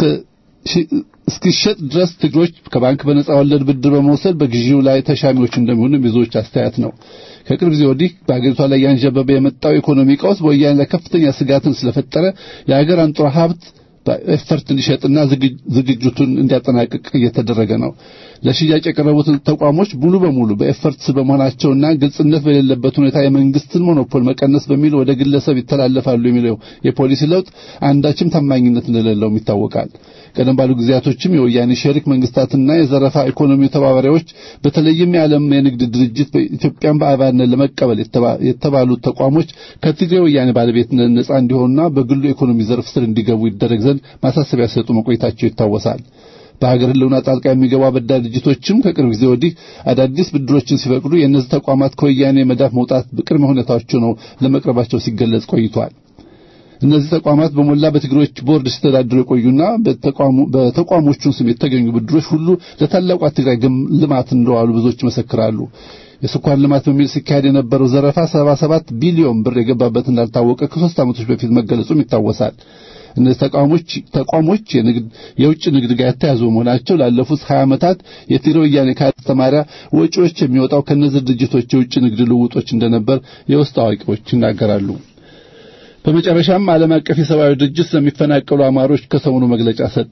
እስኪሸጥ ድረስ ትግሮች ከባንክ በነጻ ወለድ ብድር በመውሰድ በግዢው ላይ ተሻሚዎች እንደሚሆኑ ብዙዎች አስተያየት ነው። ከቅርብ ጊዜ ወዲህ በአገሪቷ ላይ ያንዣበበ የመጣው ኢኮኖሚ ቀውስ በወያኔ ላይ ከፍተኛ ስጋትን ስለፈጠረ የሀገር አንጡራ ሀብት በኤፈርት እንዲሸጥና ዝግጅቱን እንዲያጠናቅቅ እየተደረገ ነው። ለሽያጭ የቀረቡትን ተቋሞች ሙሉ በሙሉ በኤፈርት በመሆናቸውና ግልጽነት በሌለበት ሁኔታ የመንግስትን ሞኖፖል መቀነስ በሚል ወደ ግለሰብ ይተላለፋሉ የሚለው የፖሊሲ ለውጥ አንዳችም ታማኝነት እንደሌለውም ይታወቃል። ቀደም ባሉ ጊዜያቶችም የወያኔ ሸሪክ መንግስታትና የዘረፋ ኢኮኖሚ ተባባሪዎች በተለይም የዓለም የንግድ ድርጅት በኢትዮጵያን በአባልነት ለመቀበል የተባሉት ተቋሞች ከትግራይ ወያኔ ባለቤትነት ነጻ እንዲሆኑና በግሉ ኢኮኖሚ ዘርፍ ስር እንዲገቡ ይደረግ ዘንድ ማሳሰቢያ ሲሰጡ መቆየታቸው ይታወሳል። በሀገር ህልውና ጣልቃ የሚገቡ አበዳሪ ድርጅቶችም ከቅርብ ጊዜ ወዲህ አዳዲስ ብድሮችን ሲፈቅዱ የእነዚህ ተቋማት ከወያኔ መዳፍ መውጣት በቅድመ ሁኔታቸው ነው ለመቅረባቸው ሲገለጽ ቆይቷል። እነዚህ ተቋማት በሞላ በትግሮች ቦርድ ሲተዳደሩ የቆዩና በተቋሞቹን ስም የተገኙ ብድሮች ሁሉ ለታላቋ ትግራይ ልማት እንደዋሉ ብዙዎች ይመሰክራሉ። የስኳር ልማት በሚል ሲካሄድ የነበረው ዘረፋ 77 ቢሊዮን ብር የገባበት እንዳልታወቀ ከሶስት ዓመቶች በፊት መገለጹም ይታወሳል። እነዚህ ተቋሞች ተቋሞች የንግድ የውጭ ንግድ ጋር የተያዙ መሆናቸው ላለፉት 20 ዓመታት የትግራይ ወያኔ ካስተማሪያ ወጪዎች የሚወጣው ከነዚህ ድርጅቶች የውጭ ንግድ ልውጦች እንደነበር የውስጥ አዋቂዎች ይናገራሉ። በመጨረሻም ዓለም አቀፍ የሰብአዊ ድርጅት ስለሚፈናቀሉ አማሮች ከሰሞኑ መግለጫ ሰጠ።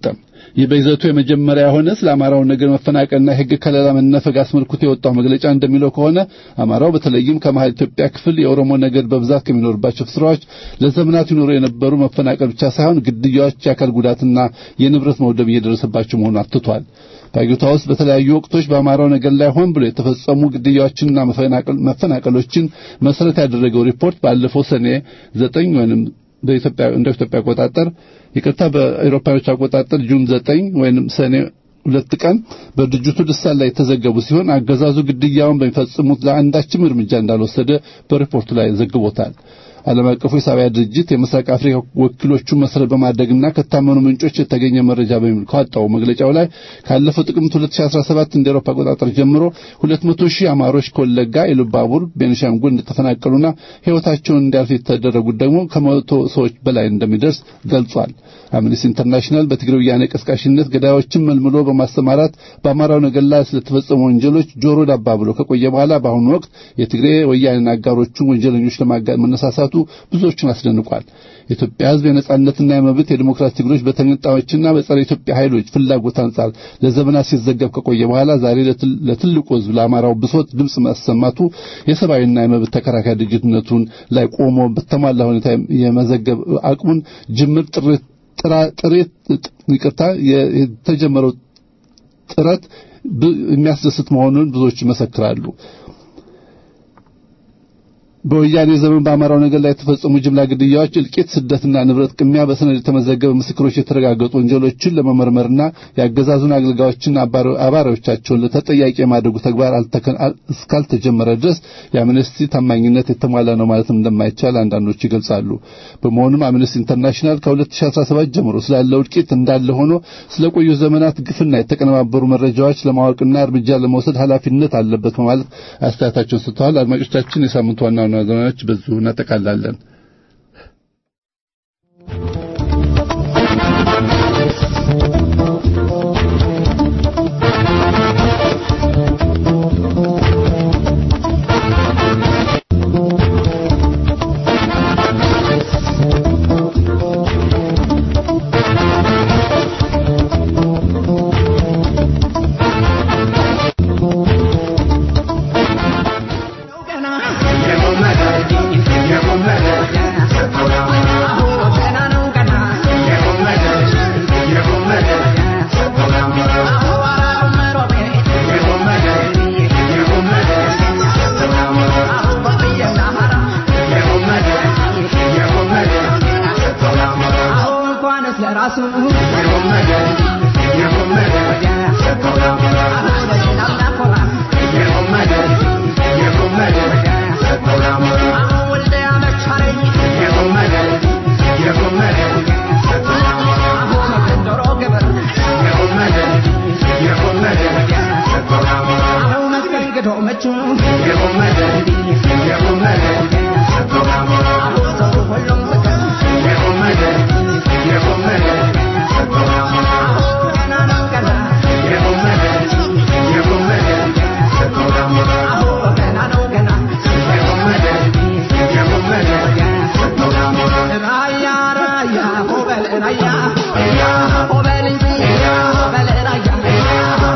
ይህ በይዘቱ የመጀመሪያ የሆነ ስለ አማራው ነገር መፈናቀልና የሕግ ከለላ መነፈግ አስመልክቶ የወጣው መግለጫ እንደሚለው ከሆነ አማራው በተለይም ከመሀል ኢትዮጵያ ክፍል የኦሮሞ ነገድ በብዛት ከሚኖርባቸው ስፍራዎች ለዘመናት ይኖሩ የነበሩ መፈናቀል ብቻ ሳይሆን ግድያዎች፣ የአካል ጉዳትና የንብረት መውደብ እየደረሰባቸው መሆኑን አትቷል። በአገሪቷ ውስጥ በተለያዩ ወቅቶች በአማራው ነገር ላይ ሆን ብሎ የተፈጸሙ ግድያዎችንና መፈናቀሎችን መሰረት ያደረገው ሪፖርት ባለፈው ሰኔ ዘጠኝ ወይም በኢትዮጵያ እንደ ኢትዮጵያ አቆጣጠር ይቅርታ በአውሮፓውያን አቆጣጠር ጁን ዘጠኝ ወይም ሰኔ ሁለት ቀን በድርጅቱ ልሳን ላይ የተዘገቡ ሲሆን አገዛዙ ግድያውን በሚፈጽሙት ለአንዳችም እርምጃ እንዳልወሰደ በሪፖርቱ ላይ ዘግቦታል። ዓለም አቀፉ የሰብአዊ ድርጅት የምስራቅ አፍሪካ ወኪሎቹን መሰረት በማድረግና ከታመኑ ምንጮች የተገኘ መረጃ በሚል ካወጣው መግለጫው ላይ ካለፈው ጥቅምት 2017 እንደ አውሮፓ አቆጣጠር ጀምሮ 200 ሺህ አማሮች ከወለጋ፣ ኢሉባቡር፣ ቤኒሻንጉል እንደተፈናቀሉና ሕይወታቸውን እንዲያልፍ የተደረጉት ደግሞ ከመቶ ሰዎች በላይ እንደሚደርስ ገልጿል። አምነስቲ ኢንተርናሽናል በትግራይ ወያኔ ቀስቃሽነት ገዳዮችን መልምሎ በማሰማራት በአማራው ነገር ላይ ስለተፈጸሙ ወንጀሎች ጆሮ ዳባ ብሎ ከቆየ በኋላ በአሁኑ ወቅት የትግራይ ወያኔና አጋሮቹን ወንጀለኞች ለማጋለጥ መነሳሳቱ ብዙዎችን አስደንቋል። የኢትዮጵያ ሕዝብ የነጻነትና የመብት የዲሞክራሲ ትግሎች በተገንጣዮችና በጸረ ኢትዮጵያ ኃይሎች ፍላጎት አንጻር ለዘመናት ሲዘገብ ከቆየ በኋላ ዛሬ ለትልቁ ሕዝብ ለአማራው ብሶት ድምፅ ማሰማቱ የሰብአዊና የመብት ተከራካሪ ድርጅትነቱን ላይ ቆሞ በተሟላ ሁኔታ የመዘገብ አቅሙን ጅምር ጥረት ጥሬት ይቅርታ የተጀመረው ጥረት የሚያስደስት መሆኑን ብዙዎች ይመሰክራሉ። በወያኔ ዘመን በአማራው ነገር ላይ የተፈጸሙ ጅምላ ግድያዎች፣ እልቂት፣ ስደትና ንብረት ቅሚያ በሰነድ የተመዘገበ ምስክሮች የተረጋገጡ ወንጀሎችን ለመመርመርና የአገዛዙን አገልጋዮችና አባሪዎቻቸውን ለተጠያቂ የማድረጉ ተግባር እስካልተጀመረ ድረስ የአምነስቲ ታማኝነት የተሟላ ነው ማለትም እንደማይቻል አንዳንዶች ይገልጻሉ። በመሆኑም አምነስቲ ኢንተርናሽናል ከ2017 ጀምሮ ስላለው እልቂት እንዳለ ሆኖ ስለቆዩ ዘመናት ግፍና የተቀነባበሩ መረጃዎች ለማወቅና እርምጃ ለመውሰድ ኃላፊነት አለበት በማለት አስተያየታቸውን ሰጥተዋል። አድማጮቻችን የሳምንቱ ዋና ዋና ዜናዎች በዚሁ እናጠቃላለን።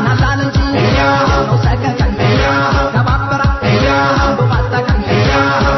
Yeah.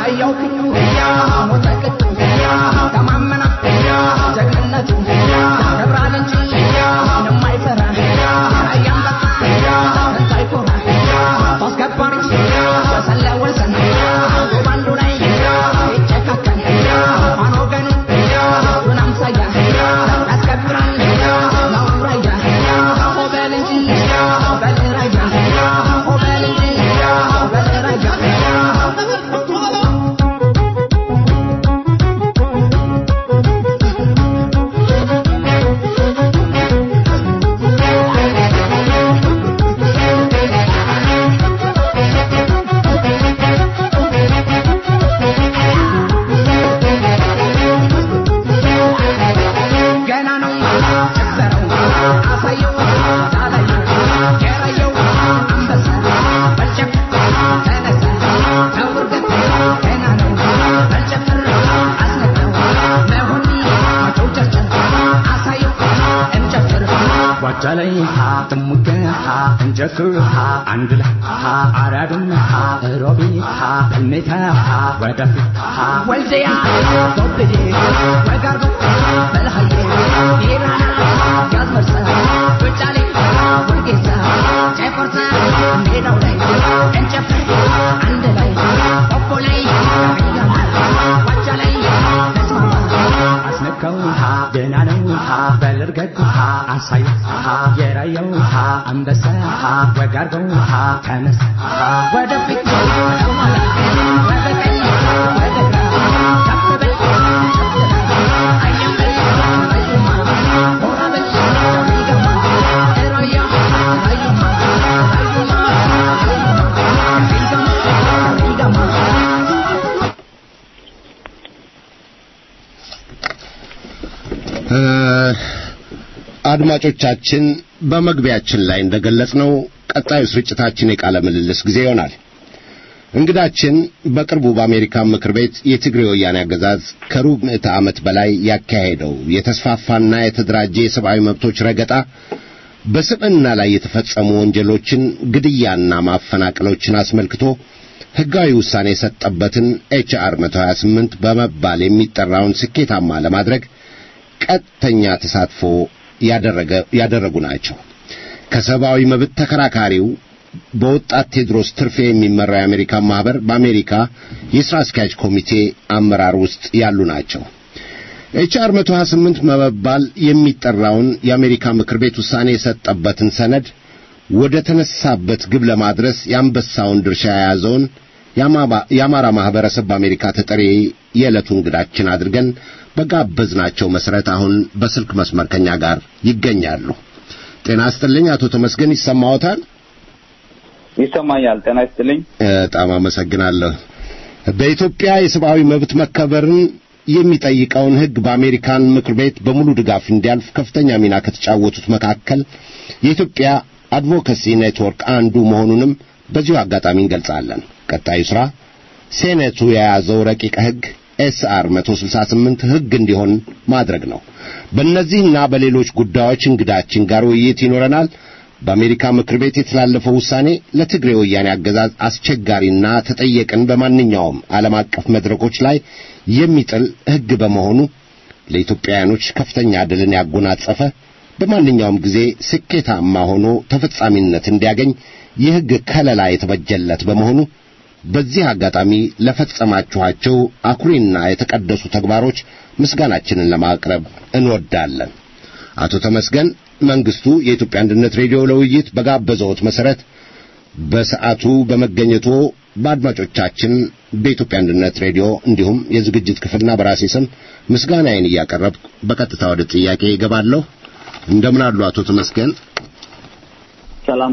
ዋጃ ላይ ጥሙቅ እንጀክ አንድ ላይ አራዱም ሮቢት በልሜታ ወደፊት ወልደያ ጎብዴ ወጋርዶ በልሃዬ ኢራና ጋዝመርሳ ውጫሌ ወርጌሳ ጨቆርሳ ሜዳው ላይ እንጨፍ አንድ ላይ ኦቦ ላይ ዒዳማ ዋጃ ላይ ተስማማ አስነካው ደህና ነው በልርገግ አሳይ የራየው አንበሳ ወጋርገው ተነስ ወደፊት ወደኋላ ወደ ቀኝ ወደ ግራ ከፍ በል ከፍ በል አየምበል አዩማ ሆራ በል ዳዊገማ ራያ ራዩማ ራዩማ ራዩማ ራዩማ አድማጮቻችን በመግቢያችን ላይ እንደገለጽነው ቀጣዩ ስርጭታችን የቃለ ምልልስ ጊዜ ይሆናል። እንግዳችን በቅርቡ በአሜሪካ ምክር ቤት የትግሬ ወያኔ አገዛዝ ከሩብ ምዕተ ዓመት በላይ ያካሄደው የተስፋፋና የተደራጀ የሰብአዊ መብቶች ረገጣ፣ በስብዕና ላይ የተፈጸሙ ወንጀሎችን፣ ግድያና ማፈናቀሎችን አስመልክቶ ሕጋዊ ውሳኔ የሰጠበትን ኤችአር 128 በመባል የሚጠራውን ስኬታማ ለማድረግ ቀጥተኛ ተሳትፎ ያደረገ ያደረጉ ናቸው። ከሰብአዊ መብት ተከራካሪው በወጣት ቴድሮስ ትርፌ የሚመራው የአሜሪካ ማህበር በአሜሪካ የሥራ አስኪያጅ ኮሚቴ አመራር ውስጥ ያሉ ናቸው። ኤችአር 128 በመባል የሚጠራውን የአሜሪካ ምክር ቤት ውሳኔ የሰጠበትን ሰነድ ወደ ተነሳበት ግብ ለማድረስ የአንበሳውን ድርሻ የያዘውን የአማራ ማህበረሰብ በአሜሪካ ተጠሪ የዕለቱ እንግዳችን አድርገን በጋበዝናቸው መሰረት አሁን በስልክ መስመር ከኛ ጋር ይገኛሉ። ጤና ይስጥልኝ አቶ ተመስገን ይሰማዎታል? ይሰማኛል። ጤና ይስጥልኝ። በጣም አመሰግናለሁ። በኢትዮጵያ የሰብአዊ መብት መከበርን የሚጠይቀውን ሕግ በአሜሪካን ምክር ቤት በሙሉ ድጋፍ እንዲያልፍ ከፍተኛ ሚና ከተጫወቱት መካከል የኢትዮጵያ አድቮካሲ ኔትወርክ አንዱ መሆኑንም በዚሁ አጋጣሚ እንገልጻለን። ቀጣዩ ሥራ ሴኔቱ የያዘው ረቂቅ ሕግ ኤስአር 168 ሕግ እንዲሆን ማድረግ ነው። በእነዚህና በሌሎች ጉዳዮች እንግዳችን ጋር ውይይት ይኖረናል። በአሜሪካ ምክር ቤት የተላለፈው ውሳኔ ለትግሬ ወያኔ አገዛዝ አስቸጋሪና ተጠየቅን በማንኛውም ዓለም አቀፍ መድረኮች ላይ የሚጥል ሕግ በመሆኑ ለኢትዮጵያውያኖች ከፍተኛ ድልን ያጎናጸፈ በማንኛውም ጊዜ ስኬታማ ሆኖ ተፈጻሚነት እንዲያገኝ የሕግ ከለላ የተበጀለት በመሆኑ በዚህ አጋጣሚ ለፈጸማችኋቸው አኩሪና የተቀደሱ ተግባሮች ምስጋናችንን ለማቅረብ እንወዳለን። አቶ ተመስገን መንግስቱ የኢትዮጵያ አንድነት ሬዲዮ ለውይይት በጋበዘዎት መሰረት በሰዓቱ በመገኘቶ በአድማጮቻችን በኢትዮጵያ አንድነት ሬዲዮ እንዲሁም የዝግጅት ክፍልና በራሴ ስም ምስጋናዬን እያቀረብኩ በቀጥታ ወደ ጥያቄ ይገባለሁ። እንደምን አሉ አቶ ተመስገን? ሰላም።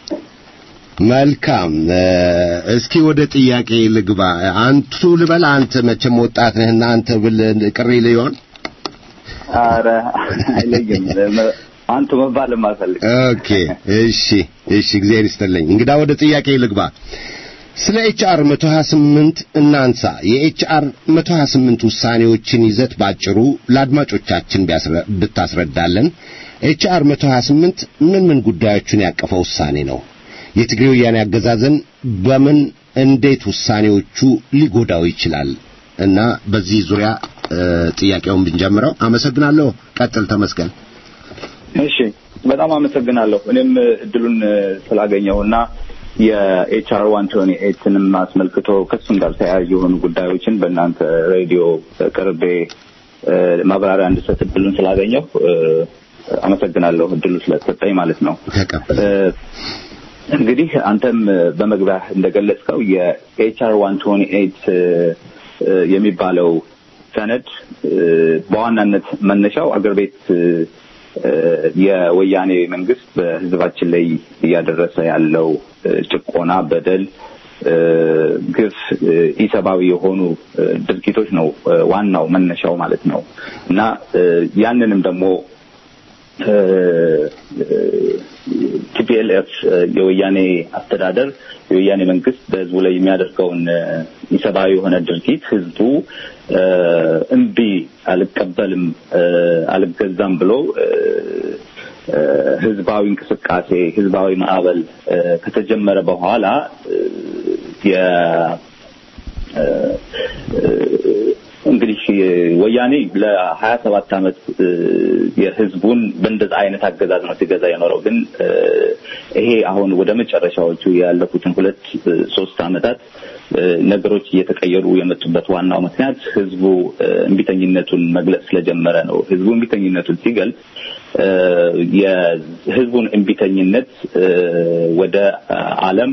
መልካም። እስኪ ወደ ጥያቄ ልግባ። አንቱ ልበል? አንተ መቼም ወጣት ነህና አንተ ብል ቅሪ ሊሆን አረ አይለይም። አንቱ መባል ማፈልግ። ኦኬ፣ እሺ፣ እሺ። እግዚአብሔር ይስጥልኝ። እንግዳ ወደ ጥያቄ ልግባ። ስለ ኤችአር 128 እናንሳ። የኤችአር 128 ውሳኔዎችን ይዘት ባጭሩ ለአድማጮቻችን ብታስረዳለን። ኤችአር 128 ምን ምን ጉዳዮችን ያቀፈ ውሳኔ ነው? የትግሬ ወያኔ አገዛዝን በምን እንዴት ውሳኔዎቹ ሊጎዳው ይችላል? እና በዚህ ዙሪያ ጥያቄውን ብንጀምረው። አመሰግናለሁ። ቀጥል ተመስገን። እሺ፣ በጣም አመሰግናለሁ። እኔም እድሉን ስላገኘሁና የኤችአር ዋን ቶኒ ኤትንም አስመልክቶ ከሱም ጋር ተያያዥ የሆኑ ጉዳዮችን በእናንተ ሬዲዮ ቅርቤ ማብራሪያ እንድሰጥ እድሉን ስላገኘሁ አመሰግናለሁ። እድሉ ስለተሰጠኝ ማለት ነው። እንግዲህ አንተም በመግቢያ እንደገለጽከው የኤችአር ዋን ቶኒ ኤት የሚባለው ሰነድ በዋናነት መነሻው አገር ቤት የወያኔ መንግስት በሕዝባችን ላይ እያደረሰ ያለው ጭቆና፣ በደል፣ ግፍ፣ ኢሰብአዊ የሆኑ ድርጊቶች ነው ዋናው መነሻው ማለት ነው እና ያንንም ደግሞ ቲፒኤልኤፍ የወያኔ አስተዳደር የወያኔ መንግስት በህዝቡ ላይ የሚያደርገውን ኢሰብአዊ የሆነ ድርጊት ህዝቡ እምቢ አልቀበልም፣ አልገዛም ብሎ ህዝባዊ እንቅስቃሴ ህዝባዊ ማዕበል እ፣ ከተጀመረ በኋላ እ፣ የ እ፣ እንግዲህ ወያኔ ለሀያ ሰባት ዓመት እ፣ የህዝቡን በእንደዛ አይነት አገዛዝ ነው ሲገዛ የኖረው። ግን እ፣ ይሄ አሁን ወደ መጨረሻዎቹ ያለፉትን ሁለት እ፣ ሶስት ዓመታት እ፣ ነገሮች እየተቀየሩ የመጡበት ዋናው ምክንያት ህዝቡ እ፣ እምቢተኝነቱን መግለጽ ስለጀመረ ነው። ህዝቡ እምቢተኝነቱን ሲገልጽ እ፣ የህዝቡን እምቢተኝነት እ፣ ወደ አ፣ ዓለም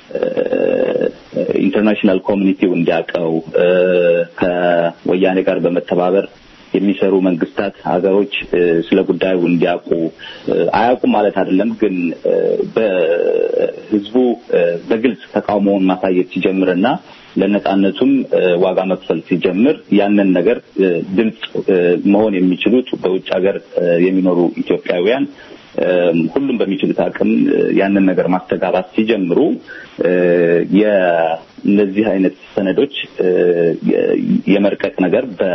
ኢንተርናሽናል ኮሚኒቲው እንዲያውቀው እ፣ ከወያኔ ጋር በመተባበር የሚሰሩ መንግስታት፣ ሀገሮች እ፣ ስለ ጉዳዩ እንዲያውቁ እ፣ አያውቁም ማለት አይደለም፣ ግን እ፣ በህዝቡ እ፣ በግልጽ ተቃውሞውን ማሳየት ሲጀምርና ለነጻነቱም እ፣ ዋጋ መክፈል ሲጀምር ያንን ነገር እ፣ ድምፅ እ፣ መሆን የሚችሉት በውጭ ሀገር እ፣ የሚኖሩ ኢትዮጵያውያን እም፣ ሁሉም በሚችሉት አቅም እ፣ ያንን ነገር ማስተጋባት ሲጀምሩ እ፣ የእነዚህ አይነት ሰነዶች እ፣ የ- የመርቀቅ ነገር በ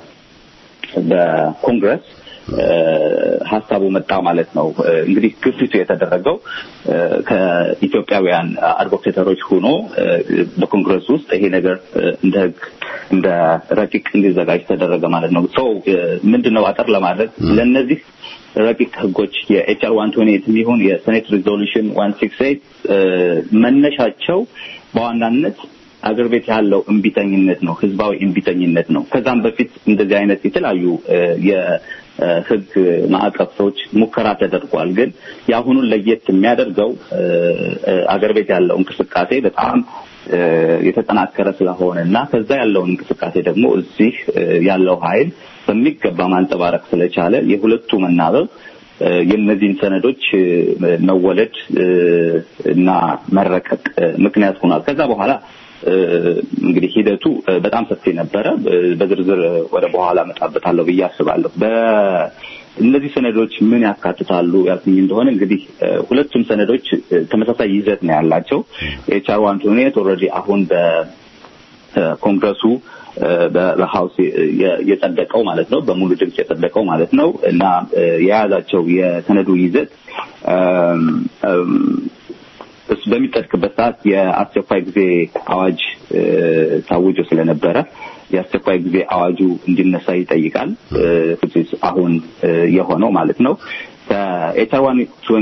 በኮንግረስ እ፣ ሀሳቡ መጣ ማለት ነው። እ፣ እንግዲህ ግፊቱ የተደረገው እ፣ ከኢትዮጵያውያን አድቮኬተሮች ሆኖ እ፣ በኮንግረስ ውስጥ ይሄ ነገር እ፣ እንደ ህግ እንደ ረቂቅ እንዲዘጋጅ ተደረገ ማለት ነው። ሰው ምንድን ነው አጠር ለማድረግ ለእነዚህ ረቂቅ ህጎች የኤችአር ዋን ቶኒ ኤት የሚሆን የሴኔት ሪዞሉሽን ዋን ሲክስ ኤት መነሻቸው በዋናነት አገር ቤት ያለው እምቢተኝነት ነው፣ ህዝባዊ እምቢተኝነት ነው። ከዛም በፊት እንደዚህ አይነት የተለያዩ እ፣ የህግ ማዕቀፎች ሙከራ ተደርጓል። ግን የአሁኑን ለየት የሚያደርገው እ፣ እ፣ አገር ቤት ያለው እንቅስቃሴ በጣም እ፣ የተጠናከረ ስለሆነ እና ከዛ ያለውን እንቅስቃሴ ደግሞ እዚህ እ፣ ያለው ኃይል በሚገባ ማንጸባረቅ ስለቻለ የሁለቱ መናበብ እ፣ የእነዚህን ሰነዶች እ፣ መወለድ እ፣ እና መረቀቅ እ፣ ምክንያት ሆኗል። ከዛ በኋላ እ፣ እንግዲህ ሂደቱ እ፣ በጣም ሰፊ ነበረ። እ፣ በዝርዝር ወደ በኋላ እመጣበታለሁ ብዬ አስባለሁ። በእነዚህ ሰነዶች ምን ያካትታሉ ያልኩኝ እንደሆነ እንግዲህ እ፣ ሁለቱም ሰነዶች እ፣ ተመሳሳይ ይዘት ነው ያላቸው። ኤችአር ዋን ቱ ኤት ኦልሬዲ አሁን በኮንግረሱ በሀውስ የ- የጸደቀው ማለት ነው፣ በሙሉ ድምፅ የጸደቀው ማለት ነው እና እ፣ የያዛቸው የሰነዱ ይዘት እም፣ እም፣ እሱ በሚጠድቅበት ሰዓት የአስቸኳይ ጊዜ አዋጅ እ፣ ታውጆ ስለነበረ የአስቸኳይ ጊዜ አዋጁ እንዲነሳ ይጠይቃል። እ፣ which is አሁን እ፣ የሆነው ማለት ነው። ከኤችአር ዋን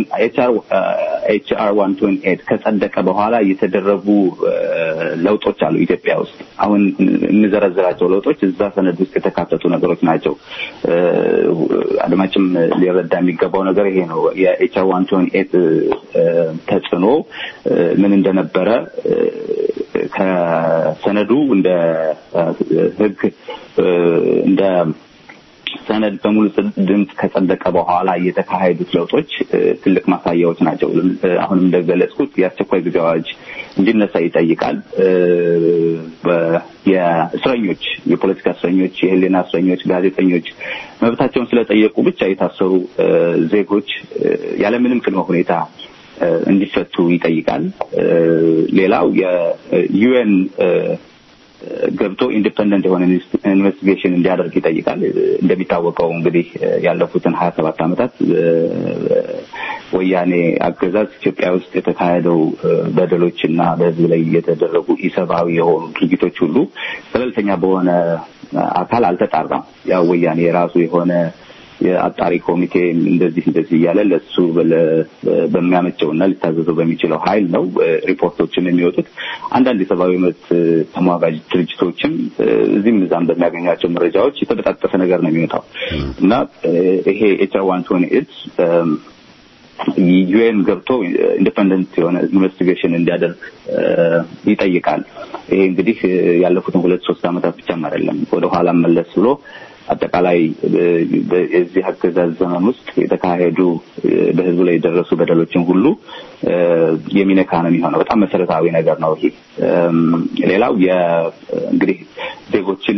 ኤችአር ዋን ቱን ኤት ከጸደቀ በኋላ የተደረጉ እ፣ ለውጦች አሉ ኢትዮጵያ ውስጥ። አሁን የምዘረዝራቸው ለውጦች እዛ ሰነድ ውስጥ የተካተቱ ነገሮች ናቸው። እ፣ አድማጭም ሊረዳ የሚገባው ነገር ይሄ ነው። የኤችአር ዋን ቱን ኤት ተጽዕኖ እ፣ ምን እንደነበረ እ፣ ከሰነዱ እንደ እ፣ ህግ እ፣ እንደ ሰነድ በሙሉ ድምፅ ከጸደቀ በኋላ የተካሄዱት ለውጦች እ፣ ትልቅ ማሳያዎች ናቸው። እ፣ አሁንም እንደገለጽኩት የአስቸኳይ ጊዜ አዋጅ እንዲነሳ ይጠይቃል። እ፣ በ- የእስረኞች የፖለቲካ እስረኞች፣ የህሊና እስረኞች፣ ጋዜጠኞች መብታቸውን ስለጠየቁ ብቻ የታሰሩ እ፣ ዜጎች እ፣ ያለምንም ቅድመ ሁኔታ እ፣ እንዲፈቱ ይጠይቃል። እ፣ ሌላው የዩኤን ገብቶ ኢንዲፐንደንት የሆነ ኢንቨስቲጌሽን እንዲያደርግ ይጠይቃል። እንደሚታወቀው እንግዲህ ያለፉትን ሀያ ሰባት ዓመታት ወያኔ አገዛዝ ኢትዮጵያ ውስጥ የተካሄደው በደሎች እና በህዝብ ላይ የተደረጉ ኢሰብአዊ የሆኑ ድርጊቶች ሁሉ ገለልተኛ በሆነ አካል አልተጣራም። ያው ወያኔ የራሱ የሆነ የአጣሪ ኮሚቴ እንደዚህ እንደዚህ እያለ ለሱ በሚያመቸውና ሊታዘዘው በሚችለው ኃይል ነው ሪፖርቶችም የሚወጡት። አንዳንድ የሰብአዊ መብት ተሟጋጅ ድርጅቶችም እዚህም እዛም በሚያገኟቸው መረጃዎች የተበጣጠሰ ነገር ነው የሚወጣው እና ይሄ ኤችአር ዋን ቶኒ ኤት ዩኤን ገብቶ ኢንዲፐንደንት የሆነ ኢንቨስቲጌሽን እንዲያደርግ ይጠይቃል። ይሄ እንግዲህ ያለፉትን ሁለት ሶስት ዓመታት ብቻም አይደለም ወደ ኋላ መለስ ብሎ አጠቃላይ የዚህ አገዛዝ ዘመን ውስጥ የተካሄዱ በህዝቡ ላይ የደረሱ በደሎችን ሁሉ የሚነካ ነው የሚሆነው። በጣም መሰረታዊ ነገር ነው ይሄ። ሌላው እንግዲህ ዜጎችን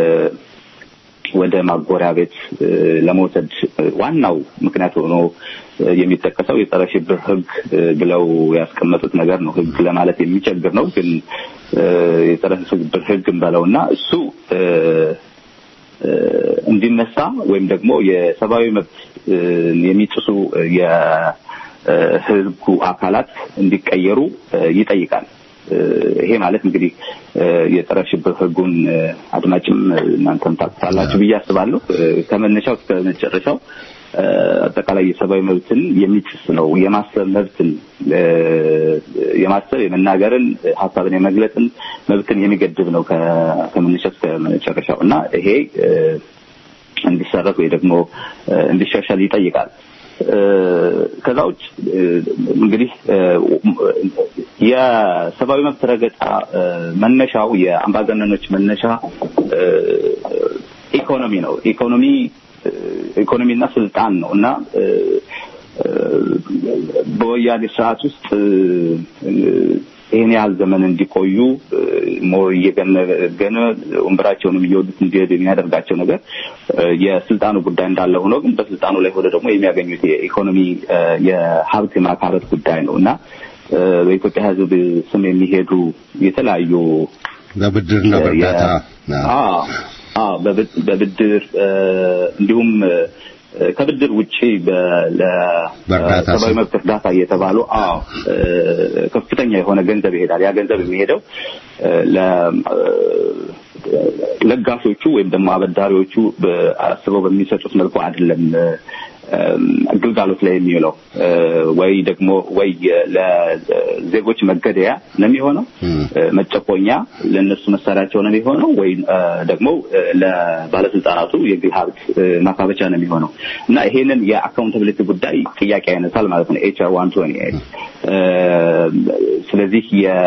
ወደ ማጎሪያ ቤት ለመውሰድ ዋናው ምክንያት ሆኖ የሚጠቀሰው የጸረ ሽብር ህግ ብለው ያስቀመጡት ነገር ነው። ህግ ለማለት የሚቸግር ነው፣ ግን የጸረ ሽብር ህግ እንበለውና እሱ እንዲነሳ ወይም ደግሞ የሰብአዊ መብት የሚጥሱ የህጉ አካላት እንዲቀየሩ ይጠይቃል። ይሄ ማለት እንግዲህ የጸረ ሽብር ህጉን አድማጭም እናንተም ታውቁታላችሁ ብዬ አስባለሁ። ከመነሻው እስከ መጨረሻው አጠቃላይ የሰብአዊ መብትን የሚጥስ ነው። የማሰብ መብትን የማሰብ የመናገርን፣ ሀሳብን የመግለጽን መብትን የሚገድብ ነው ከመነሻው እስከ መጨረሻው እና ይሄ እንዲሰረዝ ወይ ደግሞ እንዲሻሻል ይጠይቃል። ከዛ ውጭ እንግዲህ የሰብአዊ መብት ረገጣ መነሻው የአምባገነኖች መነሻ ኢኮኖሚ ነው። ኢኮኖሚ ኢኮኖሚና ስልጣን ነው እና በወያኔ ስርዓት ውስጥ ይህን ያህል ዘመን እንዲቆዩ ሞር እየገነገነ ወንበራቸውንም እየወዱት እንዲሄድ የሚያደርጋቸው ነገር የስልጣኑ ጉዳይ እንዳለ ሆኖ ግን በስልጣኑ ላይ ሆነ ደግሞ የሚያገኙት የኢኮኖሚ የሀብት የማካበት ጉዳይ ነው እና በኢትዮጵያ ሕዝብ ስም የሚሄዱ የተለያዩ በብድርና በእርዳታ በብድር እንዲሁም ከብድር ውጪ ለሰብአዊ መብት እርዳታ እየተባሉ አዎ ከፍተኛ የሆነ ገንዘብ ይሄዳል። ያ ገንዘብ የሚሄደው ለጋሾቹ ወይም ደግሞ አበዳሪዎቹ አስበው በሚሰጡት መልኩ አይደለም ግልጋሎት ላይ የሚውለው ወይ ደግሞ ወይ ለዜጎች መገደያ ነው የሚሆነው፣ መጨቆኛ ለእነሱ መሳሪያቸው ነው የሚሆነው፣ ወይ ደግሞ ለባለስልጣናቱ የግል ሀብት ማካበቻ ነው የሚሆነው እና ይሄንን የአካውንታብሊቲ ጉዳይ ጥያቄ ያነሳል ማለት ነው ኤችአር ዋን ቶኒ ስለዚህ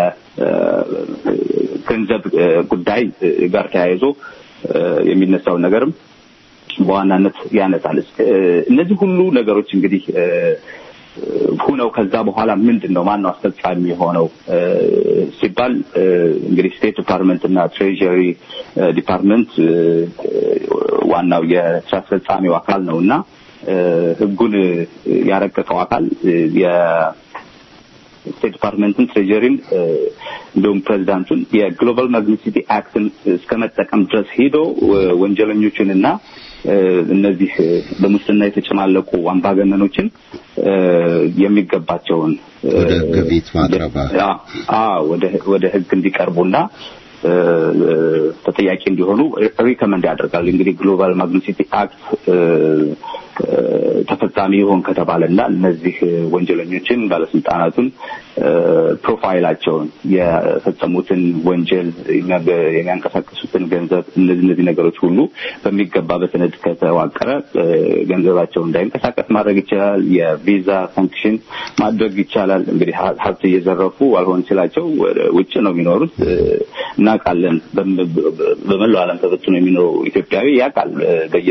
የገንዘብ ጉዳይ ጋር ተያይዞ የሚነሳውን ነገርም በዋናነት ያነሳል። እነዚህ ሁሉ ነገሮች እንግዲህ ሁነው ከዛ በኋላ ምንድን ነው ማነው አስፈጻሚ የሆነው ሲባል እንግዲህ ስቴት ዲፓርትመንት እና ትሬዥሪ ዲፓርትመንት ዋናው የስራ አስፈጻሚው አካል ነው እና ህጉን ያረቀቀው አካል ስቴት ዲፓርትመንትን ትሬጀሪን እንዲሁም ፕሬዚዳንቱን የግሎባል ማግኒሲቲ አክትን እስከ መጠቀም ድረስ ሄዶ ወንጀለኞችን እና እነዚህ በሙስና የተጨማለቁ አምባገነኖችን የሚገባቸውን ወደ ግቢት ማቅረብ ወደ ህግ እንዲቀርቡና ተጠያቂ እንዲሆኑ ሪከመንድ ያደርጋል። እንግዲህ ግሎባል ማግኒሲቲ አክት ተፈጻሚ ይሆን ከተባለና እነዚህ ወንጀለኞችን ባለስልጣናቱን ፕሮፋይላቸውን የፈጸሙትን ወንጀል የሚያንቀሳቀሱትን ገንዘብ እነዚህ እነዚህ ነገሮች ሁሉ በሚገባ በሰነድ ከተዋቀረ ገንዘባቸው እንዳይንቀሳቀስ ማድረግ ይቻላል። የቪዛ ሳንክሽን ማድረግ ይቻላል። እንግዲህ ሀብት እየዘረፉ አልሆን ሲላቸው ውጭ ነው የሚኖሩት እናውቃለን። በመላው ዓለም ተበትኖ የሚኖሩ ኢትዮጵያዊ ያውቃል በየ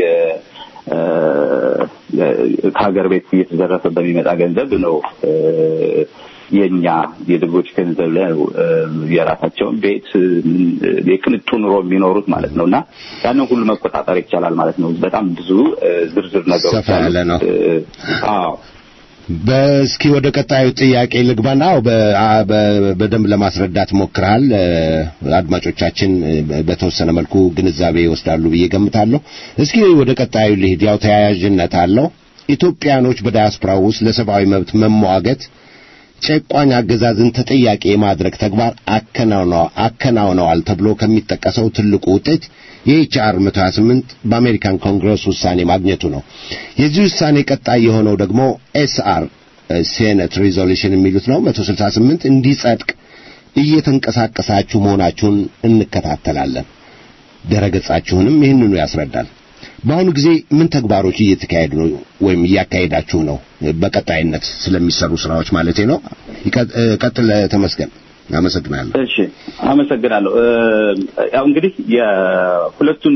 ከሀገር ቤት እየተዘረፈ በሚመጣ ገንዘብ ነው የኛ የዜጎች ገንዘብ ላይ የራሳቸውን ቤት የቅንጡ ኑሮ የሚኖሩት ማለት ነው እና ያንን ሁሉ መቆጣጠር ይቻላል ማለት ነው። በጣም ብዙ ዝርዝር ነገሮች ሰፋ ያለ ነው። አዎ በእስኪ ወደ ቀጣዩ ጥያቄ ልግባና በደንብ ለማስረዳት ሞክረሃል። አድማጮቻችን በተወሰነ መልኩ ግንዛቤ ይወስዳሉ ብዬ ገምታለሁ። እስኪ ወደ ቀጣዩ ልሂድ። ያው ተያያዥነት አለው። ኢትዮጵያኖች በዳያስፖራ ውስጥ ለሰብአዊ መብት መሟገት ጨቋኝ አገዛዝን ተጠያቂ የማድረግ ተግባር አከናውነዋል ተብሎ ከሚጠቀሰው ትልቁ ውጤት የኤችአር 128 በአሜሪካን ኮንግረስ ውሳኔ ማግኘቱ ነው። የዚህ ውሳኔ ቀጣይ የሆነው ደግሞ ኤስአር ሴኔት ሪዞሉሽን የሚሉት ነው 168 እንዲጸድቅ እየተንቀሳቀሳችሁ መሆናችሁን እንከታተላለን። ድረገጻችሁንም ይህንኑ ያስረዳል። በአሁኑ ጊዜ ምን ተግባሮች እየተካሄዱ ነው ወይም እያካሄዳችሁ ነው? በቀጣይነት ስለሚሰሩ ስራዎች ማለቴ ነው። ቀጥል ተመስገን። አመሰግናለሁ። እሺ፣ አመሰግናለሁ። ያው እንግዲህ የሁለቱን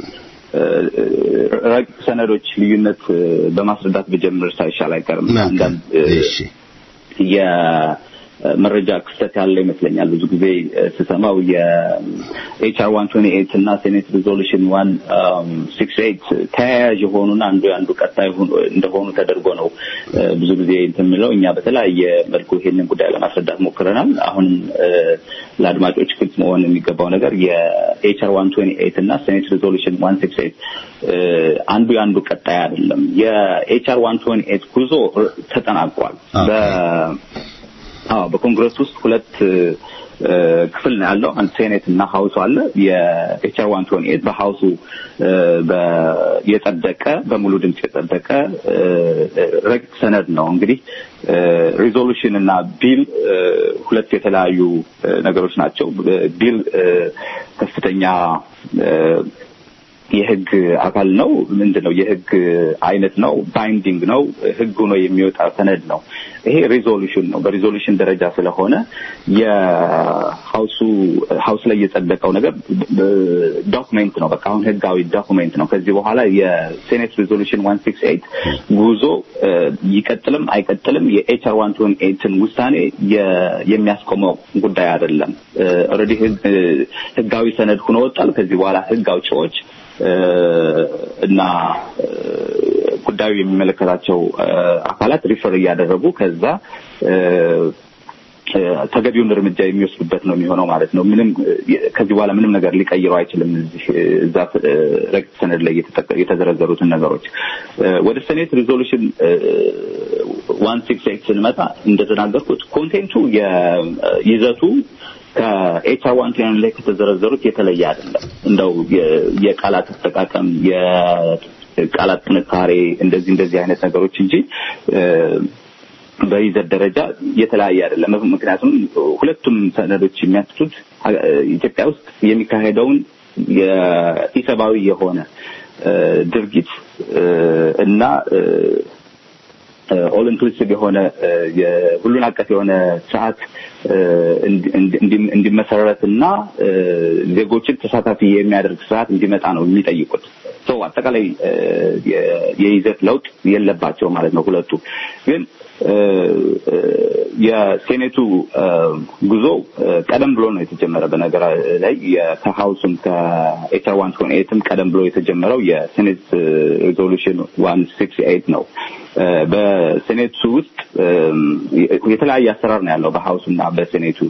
ረቂቅ ሰነዶች ልዩነት በማስረዳት ብጀምር ሳይሻል አይቀርም። መልካም። እሺ መረጃ ክፍተት ያለ ይመስለኛል። ብዙ ጊዜ ስሰማው የኤችአር ዋን ቶኒ ኤይት እና ሴኔት ሪዞሉሽን ዋን ሲክስ ኤይት ተያያዥ የሆኑና አንዱ አንዱ ቀጣይ እንደሆኑ ተደርጎ ነው ብዙ ጊዜ እንትን የሚለው። እኛ በተለያየ መልኩ ይሄንን ጉዳይ ለማስረዳት ሞክረናል። አሁንም ለአድማጮች ግልጽ መሆን የሚገባው ነገር የኤችአር ዋን ቶኒ ኤይት እና ሴኔት ሪዞሉሽን ዋን ሲክስ ኤይት አንዱ የአንዱ ቀጣይ አይደለም። የኤችአር ዋን ቶኒ ኤይት ጉዞ ተጠናቋል። አዎ በኮንግረስ ውስጥ ሁለት ክፍል ነው ያለው። አንድ ሴኔት እና ሀውሱ አለ። የኤችአር ዋን ቶኒ ኤይት በሀውሱ የጸደቀ በሙሉ ድምፅ የጸደቀ ረቂቅ ሰነድ ነው። እንግዲህ ሪዞሉሽን እና ቢል ሁለት የተለያዩ ነገሮች ናቸው። ቢል ከፍተኛ የህግ አካል ነው። ምንድን ነው? የህግ አይነት ነው። ባይንዲንግ ነው። ህግ ሆኖ የሚወጣ ሰነድ ነው። ይሄ ሪዞሉሽን ነው። በሪዞሉሽን ደረጃ ስለሆነ የሀውሱ ሀውስ ላይ የጸደቀው ነገር ዶክሜንት ነው። በቃ አሁን ህጋዊ ዶክሜንት ነው። ከዚህ በኋላ የሴኔት ሪዞሉሽን ዋን ሲክስ ኤይት ጉዞ ይቀጥልም አይቀጥልም የኤችአር ዋን ቶን ኤይትን ውሳኔ የሚያስቆመው ጉዳይ አይደለም። ኦልሬዲ ህጋዊ ሰነድ ሆኖ ወጣል። ከዚህ በኋላ ህግ አውጪዎች እና ጉዳዩ የሚመለከታቸው አካላት ሪፈር እያደረጉ ከዛ ተገቢውን እርምጃ የሚወስዱበት ነው የሚሆነው ማለት ነው። ምንም ከዚህ በኋላ ምንም ነገር ሊቀይረው አይችልም። እዚህ እዛ ረቂቅ ሰነድ ላይ የተዘረዘሩትን ነገሮች ወደ ሴኔት ሪዞሉሽን ዋን ሲክስ ኤይት ስንመጣ እንደተናገርኩት ኮንቴንቱ ይዘቱ ከኤችአር ዋን ቴን ላይ ከተዘረዘሩት የተለየ አይደለም። እንደው የቃላት አጠቃቀም የቃላት ጥንካሬ እንደዚህ እንደዚህ አይነት ነገሮች እንጂ በይዘት ደረጃ የተለያየ አይደለም። ምክንያቱም ሁለቱም ሰነዶች የሚያትቱት ኢትዮጵያ ውስጥ የሚካሄደውን የኢሰብአዊ የሆነ ድርጊት እና ኦል ኢንክሉሲቭ የሆነ ሁሉን አቀፍ የሆነ ስርዓት እንዲመሰረት እና ዜጎችን ተሳታፊ የሚያደርግ ስርዓት እንዲመጣ ነው የሚጠይቁት። ሰው አጠቃላይ የይዘት ለውጥ የለባቸው ማለት ነው። ሁለቱ ግን የሴኔቱ ጉዞ ቀደም ብሎ ነው የተጀመረ። በነገር ላይ ከሀውስም ከኤችአር ዋን ቶን ኤትም ቀደም ብሎ የተጀመረው የሴኔት ሪዞሉሽን ዋን ሲክስ ኤይት ነው። በሴኔቱ ውስጥ የተለያየ አሰራር ነው ያለው በሀውሱ እና በሴኔቱ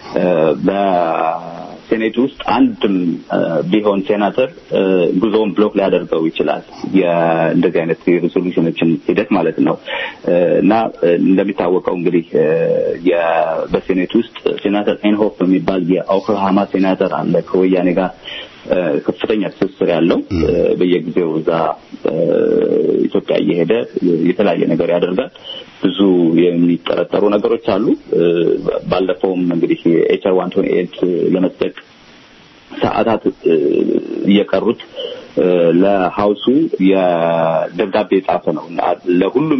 በሴኔቱ ውስጥ አንድም ቢሆን ሴናተር ጉዞውን ብሎክ ሊያደርገው ይችላል። እንደዚህ አይነት የሬዞሉሽኖችን ሂደት ማለት ነው እና እንደሚታወቀው እንግዲህ በሴኔት ውስጥ ሴናተር ኤንሆፍ የሚባል የኦክላሃማ ሴናተር አለ ከወያኔ ጋር ከፍተኛ ትስስር ያለው በየጊዜው እዛ ኢትዮጵያ እየሄደ የተለያየ ነገር ያደርጋል። ብዙ የሚጠረጠሩ ነገሮች አሉ። ባለፈውም እንግዲህ ኤችአር ዋን ቶኒ ኤይት ለመጽደቅ ሰዓታት እየቀሩት ለሀውሱ የደብዳቤ የጻፈ ነው ለሁሉም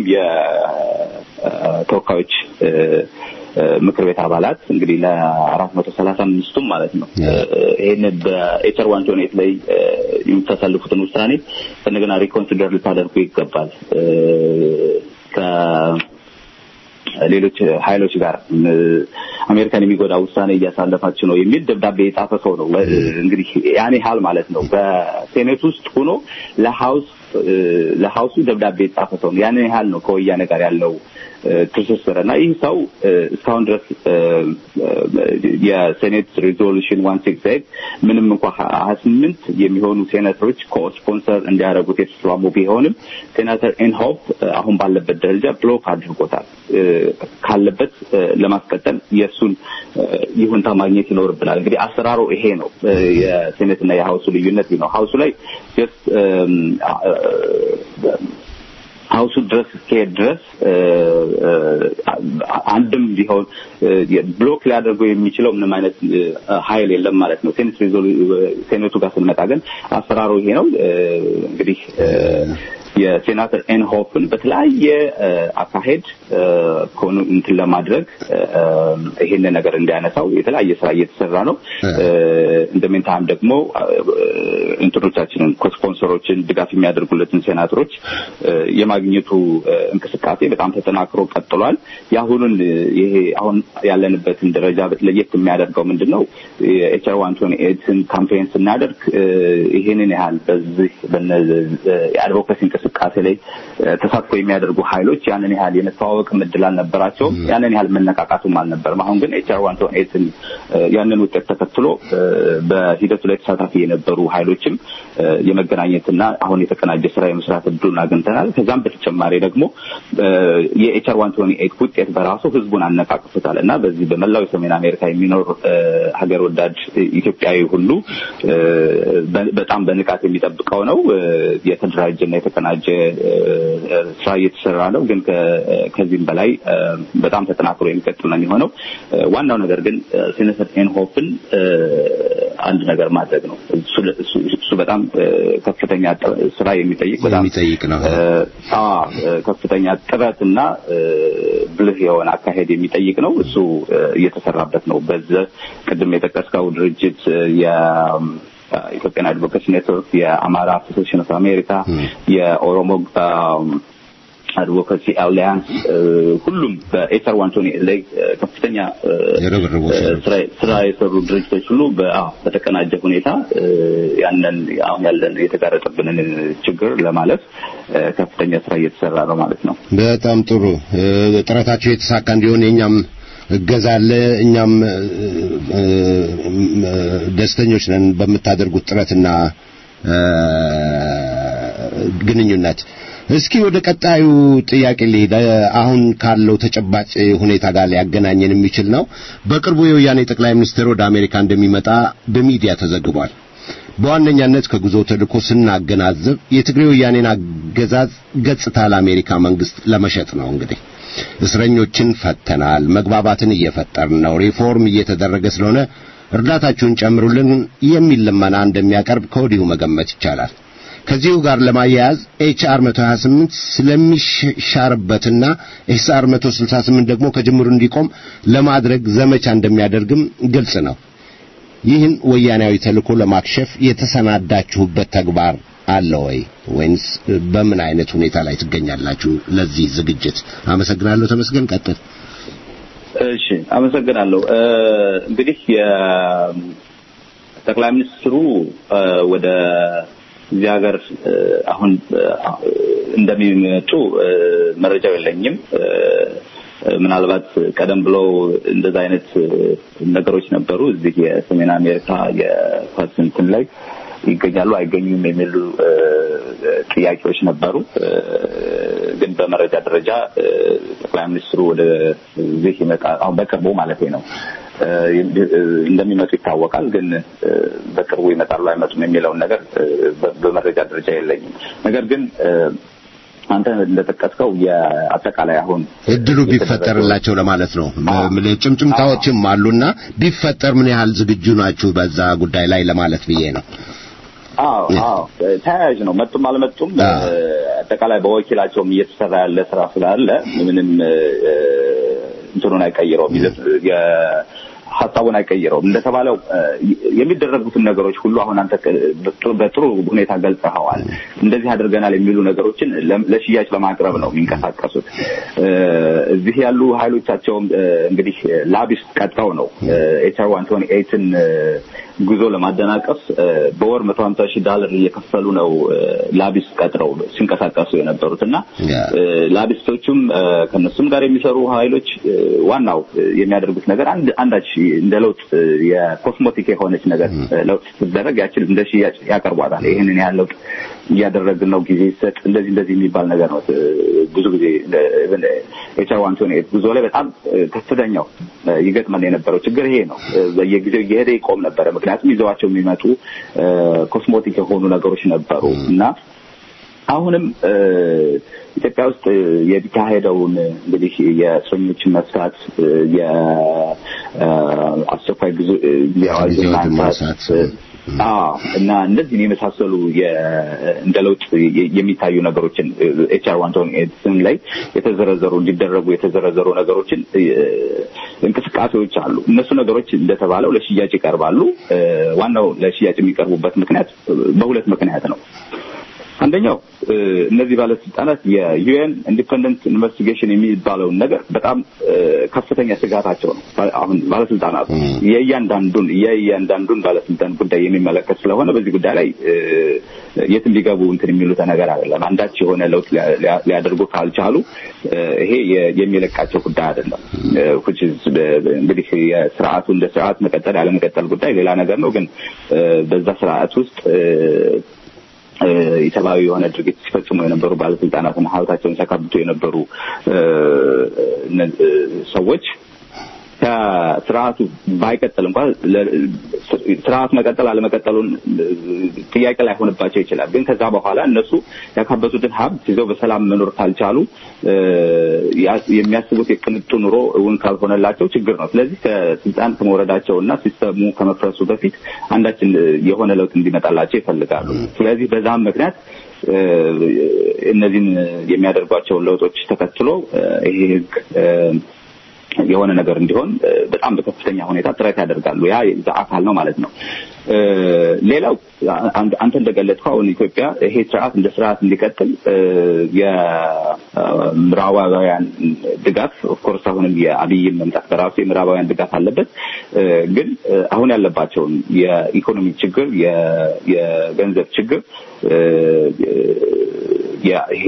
የተወካዮች ምክር ቤት አባላት እንግዲህ ለአራት መቶ ሰላሳ አምስቱም ማለት ነው ይህን በኤችአር ዋን ቶኒ ኤይት ላይ የምታሳልፉትን ውሳኔ እንደገና ሪኮንሲደር ልታደርጉ ይገባል ሌሎች ኃይሎች ጋር አሜሪካን የሚጎዳ ውሳኔ እያሳለፋችሁ ነው የሚል ደብዳቤ የጻፈ ሰው ነው። እንግዲህ ያን ያህል ማለት ነው። በሴኔት ውስጥ ሆኖ ለሀውስ ለሀውሱ ደብዳቤ የጻፈ ሰው ነው። ያንን ያህል ነው ከወያኔ ጋር ያለው ትስስር እና ይህ ሰው እስካሁን ድረስ የሴኔት ሪዞሉሽን ዋን ሲክስ ኤይት ምንም እንኳ ሀያ ስምንት የሚሆኑ ሴኔተሮች ኮስፖንሰር እንዲያደርጉት የተስማሙ ቢሆንም ሴናተር ኤንሆፕ አሁን ባለበት ደረጃ ብሎክ አድርጎታል። ካለበት ለማስቀጠል የእሱን ይሁንታ ማግኘት ይኖርብናል። እንግዲህ አሰራሩ ይሄ ነው። የሴኔትና የሀውሱ ልዩነት ነው። ሀውሱ ላይ ሀውሱ ድረስ እስከሄድ ድረስ አንድም ቢሆን ብሎክ ሊያደርገው የሚችለው ምንም አይነት ኃይል የለም ማለት ነው። ሴኔት ሴኔቱ ጋር ስንመጣ ግን አሰራሩ ይሄ ነው። እንግዲህ የሴናተር ኤንሆፍን በተለያየ አካሄድ ከሆኑ እንትን ለማድረግ ይሄንን ነገር እንዲያነሳው የተለያየ ስራ እየተሰራ ነው። እንደሜንታም ደግሞ እንትኖቻችንን ኮስፖንሰሮችን ድጋፍ የሚያደርጉለትን ሴናተሮች የማግኘቱ እንቅስቃሴ በጣም ተጠናክሮ ቀጥሏል። የአሁኑን ይሄ አሁን ያለንበትን ደረጃ ለየት የሚያደርገው ምንድን ነው? የኤችአር ዋን ቶኒ ኤድስን ካምፔን ስናደርግ ይህንን ያህል በዚህ የአድቮካሲ እንቅስቃሴ ላይ ተሳትፎ የሚያደርጉ ኃይሎች ያንን ያህል የመተዋወቅ እድል አልነበራቸውም። ያንን ያህል መነቃቃቱም አልነበርም። አሁን ግን ኤችአር ዋን ቶኒ ኤድስን ያንን ውጤት ተከትሎ በሂደቱ ላይ ተሳታፊ የነበሩ ኃይሎችም የመገናኘትና አሁን የተቀናጀ ስራ የመስራት እድሉን አግኝተናል። ከዛም በተጨማሪ ደግሞ የኤችአር ዋን ቶኒ ኤት ውጤት በራሱ ህዝቡን አነቃቅቶታል እና በዚህ በመላው የሰሜን አሜሪካ የሚኖር ሀገር ወዳድ ኢትዮጵያዊ ሁሉ በጣም በንቃት የሚጠብቀው ነው። የተደራጀና የተቀናጀ ስራ እየተሰራ ነው። ግን ከዚህም በላይ በጣም ተጠናክሮ የሚቀጥል ነው የሚሆነው። ዋናው ነገር ግን ሴኔተር ኤንሆፍን አንድ ነገር ማድረግ ነው። እሱ በጣም ከፍተኛ ስራ የሚጠይቅ በጣም የሚጠይቅ ነው። ከፍተኛ ጥረትና ብልህ የሆነ አካሄድ የሚጠይቅ ነው። እሱ እየተሰራበት ነው። በዚህ ቅድም የጠቀስከው ድርጅት የኢትዮጵያን አድቮኬሲ ኔትወርክ፣ የአማራ አሶሴሽን ኦፍ አሜሪካ፣ የኦሮሞ አድቮካሲ አሊያንስ ሁሉም በኤችአር ዋን ቶኒ ላይ ከፍተኛ ስራ የሰሩ ድርጅቶች ሁሉ በተቀናጀ ሁኔታ ያንን አሁን ያለን የተጋረጠብንን ችግር ለማለፍ ከፍተኛ ስራ እየተሰራ ነው ማለት ነው። በጣም ጥሩ ጥረታቸው የተሳካ እንዲሆን የኛም እገዛ አለ። እኛም ደስተኞች ነን በምታደርጉት ጥረትና ግንኙነት። እስኪ ወደ ቀጣዩ ጥያቄ ልሄድ። አሁን ካለው ተጨባጭ ሁኔታ ጋር ሊያገናኘን የሚችል ነው። በቅርቡ የወያኔ ጠቅላይ ሚኒስትር ወደ አሜሪካ እንደሚመጣ በሚዲያ ተዘግቧል። በዋነኛነት ከጉዞ ተልእኮ ስናገናዘብ የትግሬ ወያኔን አገዛዝ ገጽታ ለአሜሪካ መንግስት ለመሸጥ ነው። እንግዲህ እስረኞችን ፈተናል፣ መግባባትን እየፈጠርን ነው፣ ሪፎርም እየተደረገ ስለሆነ እርዳታችሁን ጨምሩልን የሚል ልመና እንደሚያቀርብ ከወዲሁ መገመት ይቻላል። ከዚሁ ጋር ለማያያዝ ኤችአር 128 ስለሚሻርበትና ኤችአር 168 ደግሞ ከጅምሩ እንዲቆም ለማድረግ ዘመቻ እንደሚያደርግም ግልጽ ነው። ይህን ወያናዊ ተልእኮ ለማክሸፍ የተሰናዳችሁበት ተግባር አለ ወይ ወይንስ በምን አይነት ሁኔታ ላይ ትገኛላችሁ? ለዚህ ዝግጅት አመሰግናለሁ። ተመስገን ቀጥል። እሺ፣ አመሰግናለሁ። እንግዲህ የጠቅላይ ሚኒስትሩ ወደ እዚህ ሀገር አሁን እንደሚመጡ መረጃው የለኝም። ምናልባት ቀደም ብለው እንደዛ አይነት ነገሮች ነበሩ። እዚህ የሰሜን አሜሪካ የኳስ እንትን ላይ ይገኛሉ አይገኙም የሚሉ ጥያቄዎች ነበሩ። ግን በመረጃ ደረጃ ጠቅላይ ሚኒስትሩ ወደ እዚህ ይመጣ አሁን በቅርቡ ማለት ነው እንደሚመጡ ይታወቃል። ግን በቅርቡ ይመጣሉ አይመጡም የሚለውን ነገር በመረጃ ደረጃ የለኝም። ነገር ግን አንተ እንደጠቀስከው የአጠቃላይ አሁን እድሉ ቢፈጠርላቸው ለማለት ነው። ጭምጭምታዎችም አሉና ቢፈጠር ምን ያህል ዝግጁ ናችሁ በዛ ጉዳይ ላይ ለማለት ብዬ ነው። አዎ አዎ፣ ተያያዥ ነው። መጡም አልመጡም አጠቃላይ በወኪላቸውም እየተሰራ ያለ ስራ ስላለ ምንም እንትኑን አይቀይረውም ሀሳቡን አይቀይረውም። እንደተባለው የሚደረጉትን ነገሮች ሁሉ አሁን አንተ በጥሩ ሁኔታ ገልጸኸዋል። እንደዚህ አድርገናል የሚሉ ነገሮችን ለሽያጭ ለማቅረብ ነው የሚንቀሳቀሱት። እዚህ ያሉ ኃይሎቻቸውም እንግዲህ ላቢስ ቀጥረው ነው ኤችአር ዋን ቶኒ ኤይትን ጉዞ ለማደናቀፍ በወር መቶ ሀምሳ ሺህ ዳለር እየከፈሉ ነው ላቢስ ቀጥረው ሲንቀሳቀሱ የነበሩት እና ላቢስቶቹም ከነሱም ጋር የሚሰሩ ኃይሎች ዋናው የሚያደርጉት ነገር አንድ አንዳች እንደ ለውጥ የኮስሞቲክ የሆነች ነገር ለውጥ ስትደረግ ያችን እንደ ሽያጭ ያቀርቧታል። ይህንን ያህል ለውጥ እያደረግን ነው፣ ጊዜ ይሰጥ፣ እንደዚህ እንደዚህ የሚባል ነገር ነው። ብዙ ጊዜ ኤችአር ዋን ቶኒ ኤይት ጉዞ ላይ በጣም ከፍተኛው ይገጥመን የነበረው ችግር ይሄ ነው። በየጊዜው እየሄደ ይቆም ነበረ። ምክንያቱም ይዘዋቸው የሚመጡ ኮስሞቲክ የሆኑ ነገሮች ነበሩ እና አሁንም ኢትዮጵያ ውስጥ የሚካሄደውን እንግዲህ የእስረኞችን መፍታት የአስቸኳይ ጊዜ አዋጅ ማንሳት አዎ እና እነዚህን የመሳሰሉ እንደ ለውጥ የሚታዩ ነገሮችን ኤችአር ዋን ኤድስን ላይ የተዘረዘሩ እንዲደረጉ የተዘረዘሩ ነገሮችን እንቅስቃሴዎች አሉ። እነሱ ነገሮች እንደተባለው ለሽያጭ ይቀርባሉ። ዋናው ለሽያጭ የሚቀርቡበት ምክንያት በሁለት ምክንያት ነው። አንደኛው እነዚህ ባለስልጣናት የዩኤን ኢንዲፐንደንት ኢንቨስቲጌሽን የሚባለውን ነገር በጣም ከፍተኛ ስጋታቸው ነው። አሁን ባለስልጣናቱ የእያንዳንዱን የእያንዳንዱን ባለስልጣን ጉዳይ የሚመለከት ስለሆነ በዚህ ጉዳይ ላይ የትም ሊገቡ እንትን የሚሉት ነገር አይደለም። አንዳች የሆነ ለውጥ ሊያደርጉ ካልቻሉ ይሄ የሚለቃቸው ጉዳይ አይደለም። እንግዲህ የስርዓቱ እንደ ስርዓት መቀጠል ያለመቀጠል ጉዳይ ሌላ ነገር ነው። ግን በዛ ስርዓት ውስጥ ኢሰብአዊ የሆነ ድርጊት ሲፈጽሙ የነበሩ ባለስልጣናትና ሀብታቸውን ሲያካብቱ የነበሩ ሰዎች ከስርዓቱ ባይቀጥል እንኳን ስርዓት መቀጠል አለመቀጠሉን ጥያቄ ላይሆንባቸው ይችላል። ግን ከዛ በኋላ እነሱ ያካበቱትን ሀብት ይዘው በሰላም መኖር ካልቻሉ የሚያስቡት የቅንጡ ኑሮ እውን ካልሆነላቸው ችግር ነው። ስለዚህ ከስልጣን ከመውረዳቸው እና ሲስተሙ ከመፍረሱ በፊት አንዳችን የሆነ ለውጥ እንዲመጣላቸው ይፈልጋሉ። ስለዚህ በዛም ምክንያት እነዚህን የሚያደርጓቸውን ለውጦች ተከትሎ ይሄ ህግ የሆነ ነገር እንዲሆን በጣም በከፍተኛ ሁኔታ ጥረት ያደርጋሉ። ያ የዛ አካል ነው ማለት ነው። ሌላው አንተ እንደገለጽከው አሁን ኢትዮጵያ ይሄ ስርዓት እንደ ስርዓት እንዲቀጥል የምዕራባውያን ድጋፍ ኦፍኮርስ አሁንም የአብይን መምጣት በራሱ የምዕራባውያን ድጋፍ አለበት። ግን አሁን ያለባቸውን የኢኮኖሚ ችግር፣ የገንዘብ ችግር ይሄ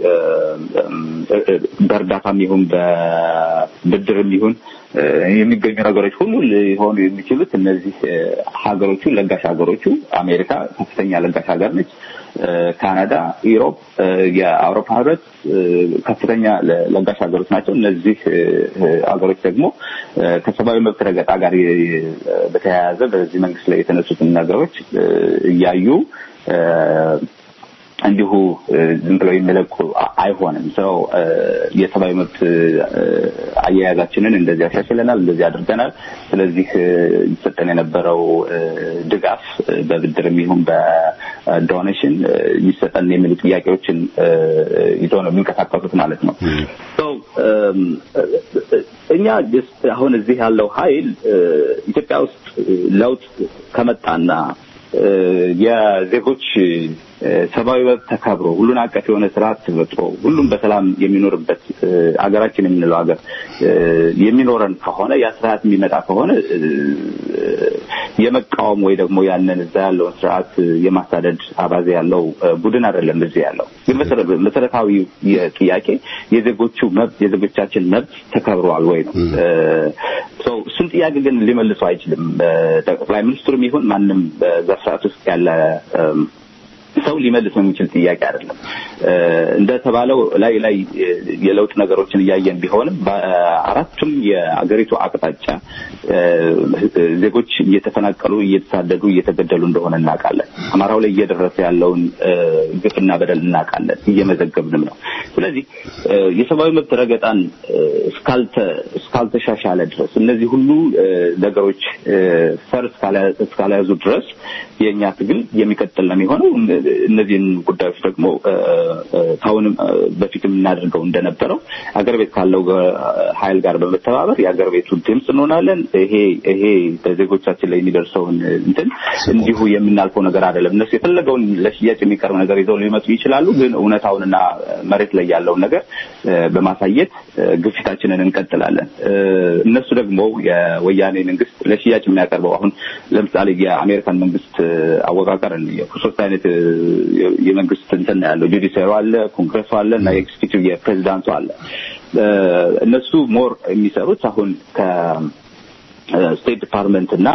በእርዳታም ይሁን በብድርም ይሁን የሚገኙ ነገሮች ሁሉ ሊሆኑ የሚችሉት እነዚህ ሀገሮቹ ለጋሽ ሀገሮቹ አሜሪካ ከፍተኛ ለጋሽ ሀገር ነች። ካናዳ፣ ኢሮፕ፣ የአውሮፓ ህብረት ከፍተኛ ለጋሽ ሀገሮች ናቸው። እነዚህ ሀገሮች ደግሞ ከሰብአዊ መብት ረገጣ ጋር በተያያዘ በዚህ መንግስት ላይ የተነሱትን ነገሮች እያዩ እንዲሁ ዝም ብለው የሚለቁ አይሆንም። ሰው የሰብአዊ መብት አያያዛችንን እንደዚህ ያሻሽለናል፣ እንደዚህ አድርገናል። ስለዚህ ይሰጠን የነበረው ድጋፍ በብድርም ይሁን በዶኔሽን ይሰጠን የሚሉ ጥያቄዎችን ይዘው ነው የሚንቀሳቀሱት ማለት ነው። እኛ አሁን እዚህ ያለው ኃይል ኢትዮጵያ ውስጥ ለውጥ ከመጣና የዜጎች ሰብአዊ መብት ተከብሮ ሁሉን አቀፍ የሆነ ስርዓት ተፈጥሮ ሁሉም በሰላም የሚኖርበት አገራችን የምንለው ሀገር የሚኖረን ከሆነ ያ ስርዓት የሚመጣ ከሆነ የመቃወም ወይ ደግሞ ያንን እዛ ያለውን ስርዓት የማሳደድ አባዜ ያለው ቡድን አይደለም እዚህ ያለው። ግን መሰረታዊ ጥያቄ የዜጎቹ መብት የዜጎቻችን መብት ተከብረዋል ወይ ነው። እሱን ጥያቄ ግን ሊመልሱ አይችልም። ጠቅላይ ሚኒስትሩም ይሁን ማንም በዛ ስርዓት ውስጥ ያለ ሰው ሊመልስ የሚችል ጥያቄ አይደለም። እንደተባለው ላይ ላይ የለውጥ ነገሮችን እያየን ቢሆንም በአራቱም የአገሪቱ አቅጣጫ ዜጎች እየተፈናቀሉ፣ እየተሳደዱ፣ እየተገደሉ እንደሆነ እናውቃለን። አማራው ላይ እየደረሰ ያለውን ግፍና በደል እናውቃለን፣ እየመዘገብንም ነው። ስለዚህ የሰብአዊ መብት ረገጣን እስካልተሻሻለ ድረስ እነዚህ ሁሉ ነገሮች ፈር እስካልያዙ ድረስ የእኛ ትግል የሚቀጥል ነው የሚሆነው። እነዚህን ጉዳዮች ደግሞ ከአሁንም በፊት የምናደርገው እንደነበረው አገር ቤት ካለው ኃይል ጋር በመተባበር የአገር ቤቱ ድምፅ እንሆናለን። ይሄ ይሄ በዜጎቻችን ላይ የሚደርሰውን እንትን እንዲሁ የምናልፈው ነገር አይደለም። እነሱ የፈለገውን ለሽያጭ የሚቀርብ ነገር ይዘው ሊመጡ ይችላሉ። ግን እውነታውንና መሬት ላይ ያለውን ነገር በማሳየት ግፊታችንን እንቀጥላለን። እነሱ ደግሞ የወያኔ መንግስት ለሽያጭ የሚያቀርበው አሁን ለምሳሌ የአሜሪካን መንግስት አወቃቀር ሶስት አይነት የመንግስት እንትን ያለው ጁዲሻሪ አለ፣ ኮንግረሱ አለ እና ኤክስኪዩቲቭ የፕሬዚዳንቱ አለ። እነሱ ሞር የሚሰሩት አሁን ከስቴት ዲፓርትመንት እና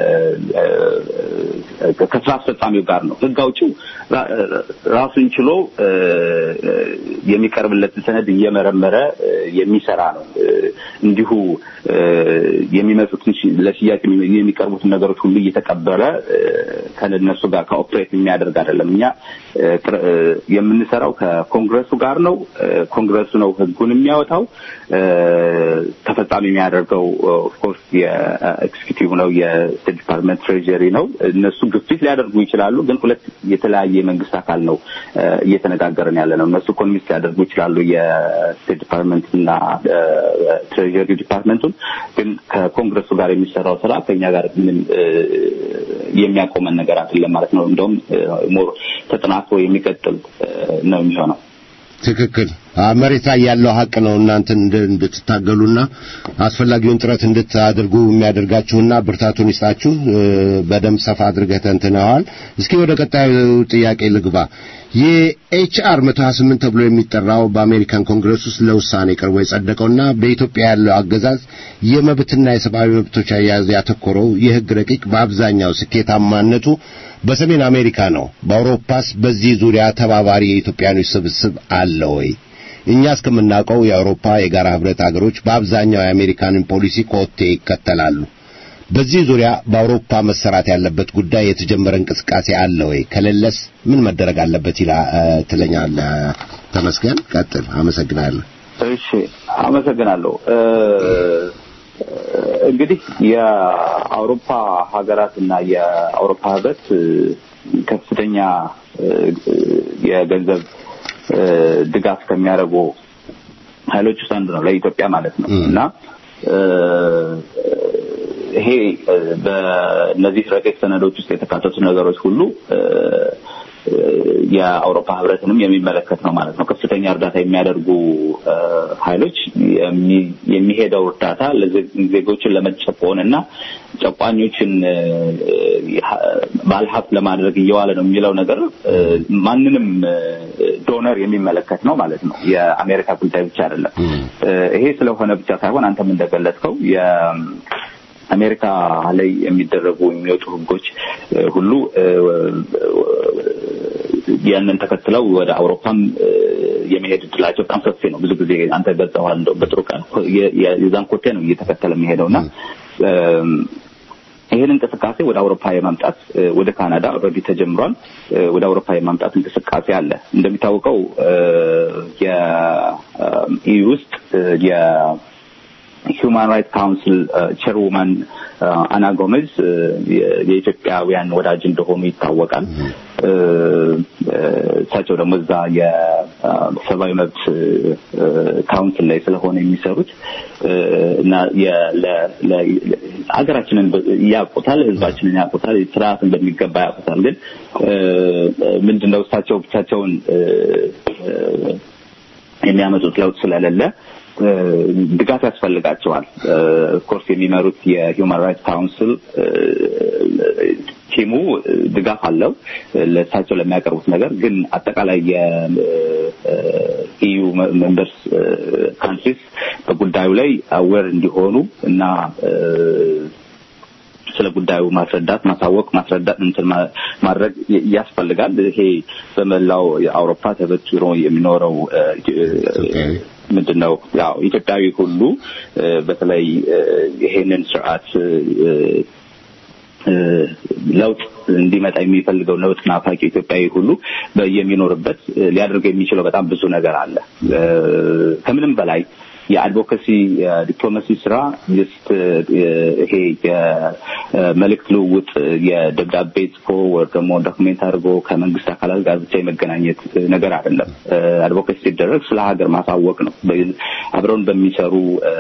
ከስራ አስፈጻሚው ጋር ነው። ህግ አውጪው ራሱን ችሎ የሚቀርብለትን ሰነድ እየመረመረ የሚሰራ ነው። እንዲሁ የሚመጡትን ለሽያጭ የሚቀርቡትን ነገሮች ሁሉ እየተቀበለ ከነሱ ጋር ከኦፕሬት የሚያደርግ አይደለም። እኛ የምንሰራው ከኮንግረሱ ጋር ነው። ኮንግረሱ ነው ህጉን የሚያወጣው። ተፈጻሚ የሚያደርገው ኦፍኮርስ የኤክስኪዩቲቭ ነው፣ የስቴት ዲፓርትመንት ትሬጀሪ ነው። እነሱ ግፊት ሊያደርጉ ይችላሉ፣ ግን ሁለት የተለያየ የመንግስት አካል ነው እየተነጋገርን ያለ ነው። እነሱ ኮንቪንስ ሊያደርጉ ይችላሉ የስቴት ዲፓርትመንት እና ትሬጀሪ ዲፓርትመንቱን፣ ግን ከኮንግረሱ ጋር የሚሰራው ስራ ከኛ ጋር ምንም የሚያቆመን ነገር አይደለም ማለት ነው። እንደውም ሞር ተጠናክሮ የሚቀጥል ነው የሚሆነው። ትክክል። መሬት ላይ ያለው ሀቅ ነው። እናንተን እንድትታገሉና አስፈላጊውን ጥረት እንድታደርጉ የሚያደርጋችሁና ብርታቱን ይስጣችሁ። በደንብ ሰፋ አድርገህ ተንትነዋል። እስኪ ወደ ቀጣዩ ጥያቄ ልግባ። የኤችአር 128 ተብሎ የሚጠራው በአሜሪካን ኮንግረስ ውስጥ ለውሳኔ ቀርቦ የጸደቀውና በኢትዮጵያ ያለው አገዛዝ የመብትና የሰብአዊ መብቶች አያያዝ ያተኮረው የሕግ ረቂቅ በአብዛኛው ስኬታማነቱ በሰሜን አሜሪካ ነው። በአውሮፓስ በዚህ ዙሪያ ተባባሪ የኢትዮጵያኖች ስብስብ አለ ወይ? እኛ እስከምናውቀው የአውሮፓ የጋራ ህብረት አገሮች በአብዛኛው የአሜሪካንን ፖሊሲ ኮቴ ይከተላሉ። በዚህ ዙሪያ በአውሮፓ መሰራት ያለበት ጉዳይ የተጀመረ እንቅስቃሴ አለ ወይ? ከሌለስ ምን መደረግ አለበት ይላ ትለኛለህ? ተመስገን፣ ቀጥል። አመሰግናለሁ። እሺ፣ አመሰግናለሁ። እንግዲህ የአውሮፓ ሀገራት እና የአውሮፓ ህብረት ከፍተኛ የገንዘብ ድጋፍ ከሚያደርጉ ኃይሎች ውስጥ አንዱ ነው ለኢትዮጵያ ማለት ነው እና ይሄ በእነዚህ ረቂቅ ሰነዶች ውስጥ የተካተቱ ነገሮች ሁሉ የአውሮፓ ህብረትንም የሚመለከት ነው ማለት ነው። ከፍተኛ እርዳታ የሚያደርጉ ኃይሎች የሚሄደው እርዳታ ዜጎችን ለመጨቆን እና ጨቋኞችን ባለሀብት ለማድረግ እየዋለ ነው የሚለው ነገር ማንንም ዶነር የሚመለከት ነው ማለት ነው። የአሜሪካ ጉዳይ ብቻ አይደለም። ይሄ ስለሆነ ብቻ ሳይሆን አንተም እንደገለጽከው አሜሪካ ላይ የሚደረጉ የሚወጡ ህጎች ሁሉ ያንን ተከትለው ወደ አውሮፓም የመሄድ እድላቸው በጣም ሰፊ ነው። ብዙ ጊዜ አንተ ገልጸዋል። እንደው በጥሩ ቀን የዛን ኮቴ ነው እየተከተለ የሚሄደው እና ይህን እንቅስቃሴ ወደ አውሮፓ የማምጣት ወደ ካናዳ ኦልሬዲ ተጀምሯል። ወደ አውሮፓ የማምጣት እንቅስቃሴ አለ። እንደሚታወቀው የኢዩ ውስጥ ሂውማን ራይትስ ካውንስል ቸርውማን አና ጎሜዝ የኢትዮጵያውያን ወዳጅ እንደሆኑ ይታወቃል። እሳቸው ደግሞ እዛ የሰብአዊ መብት ካውንስል ላይ ስለሆነ የሚሰሩት እና ሀገራችንን ያውቁታል፣ ህዝባችንን ያውቁታል፣ ስርዓትን በሚገባ ያውቁታል። ግን ምንድነው እሳቸው ብቻቸውን የሚያመጡት ለውጥ ስለሌለ ድጋፍ ያስፈልጋቸዋል። ኮርስ የሚመሩት የሂውማን ራይትስ ካውንስል ቲሙ ድጋፍ አለው ለእሳቸው ለሚያቀርቡት ነገር። ግን አጠቃላይ የኢዩ ሜምበርስ ካንትሪስ በጉዳዩ ላይ አዌር እንዲሆኑ እና ስለ ጉዳዩ ማስረዳት፣ ማሳወቅ፣ ማስረዳት እንትን ማድረግ ያስፈልጋል። ይሄ በመላው የአውሮፓ ተበትኖ የሚኖረው ምንድን ነው ያው ኢትዮጵያዊ ሁሉ በተለይ ይሄንን ስርዓት ለውጥ እንዲመጣ የሚፈልገው ለውጥ ናፋቂ ኢትዮጵያዊ ሁሉ የሚኖርበት ሊያደርገው የሚችለው በጣም ብዙ ነገር አለ። ከምንም በላይ የአድቮካሲ የዲፕሎማሲ ስራ ጀስት ይሄ የመልእክት ልውውጥ የደብዳቤ ጽፎ ወይ ደግሞ ዶክሜንት አድርጎ ከመንግስት አካላት ጋር ብቻ የመገናኘት ነገር አይደለም። አድቮካሲ ሲደረግ ስለ ሀገር ማሳወቅ ነው። አብረውን በሚሰሩ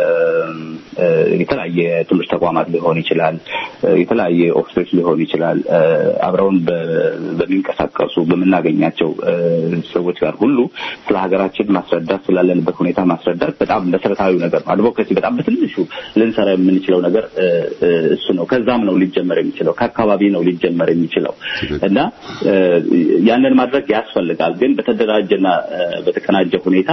የተለያየ ትምህርት ተቋማት ሊሆን ይችላል፣ የተለያየ ኦፊሶች ሊሆን ይችላል። አብረውን በሚንቀሳቀሱ በምናገኛቸው ሰዎች ጋር ሁሉ ስለ ሀገራችን ማስረዳት ስላለንበት ሁኔታ ማስረዳት በጣም መሰረታዊ ነገር ነው። አድቮኬሲ በጣም በትንሹ ልንሰራ የምንችለው ነገር እሱ ነው። ከዛም ነው ሊጀመር የሚችለው ከአካባቢ ነው ሊጀመር የሚችለው እና ያንን ማድረግ ያስፈልጋል። ግን በተደራጀና በተቀናጀ ሁኔታ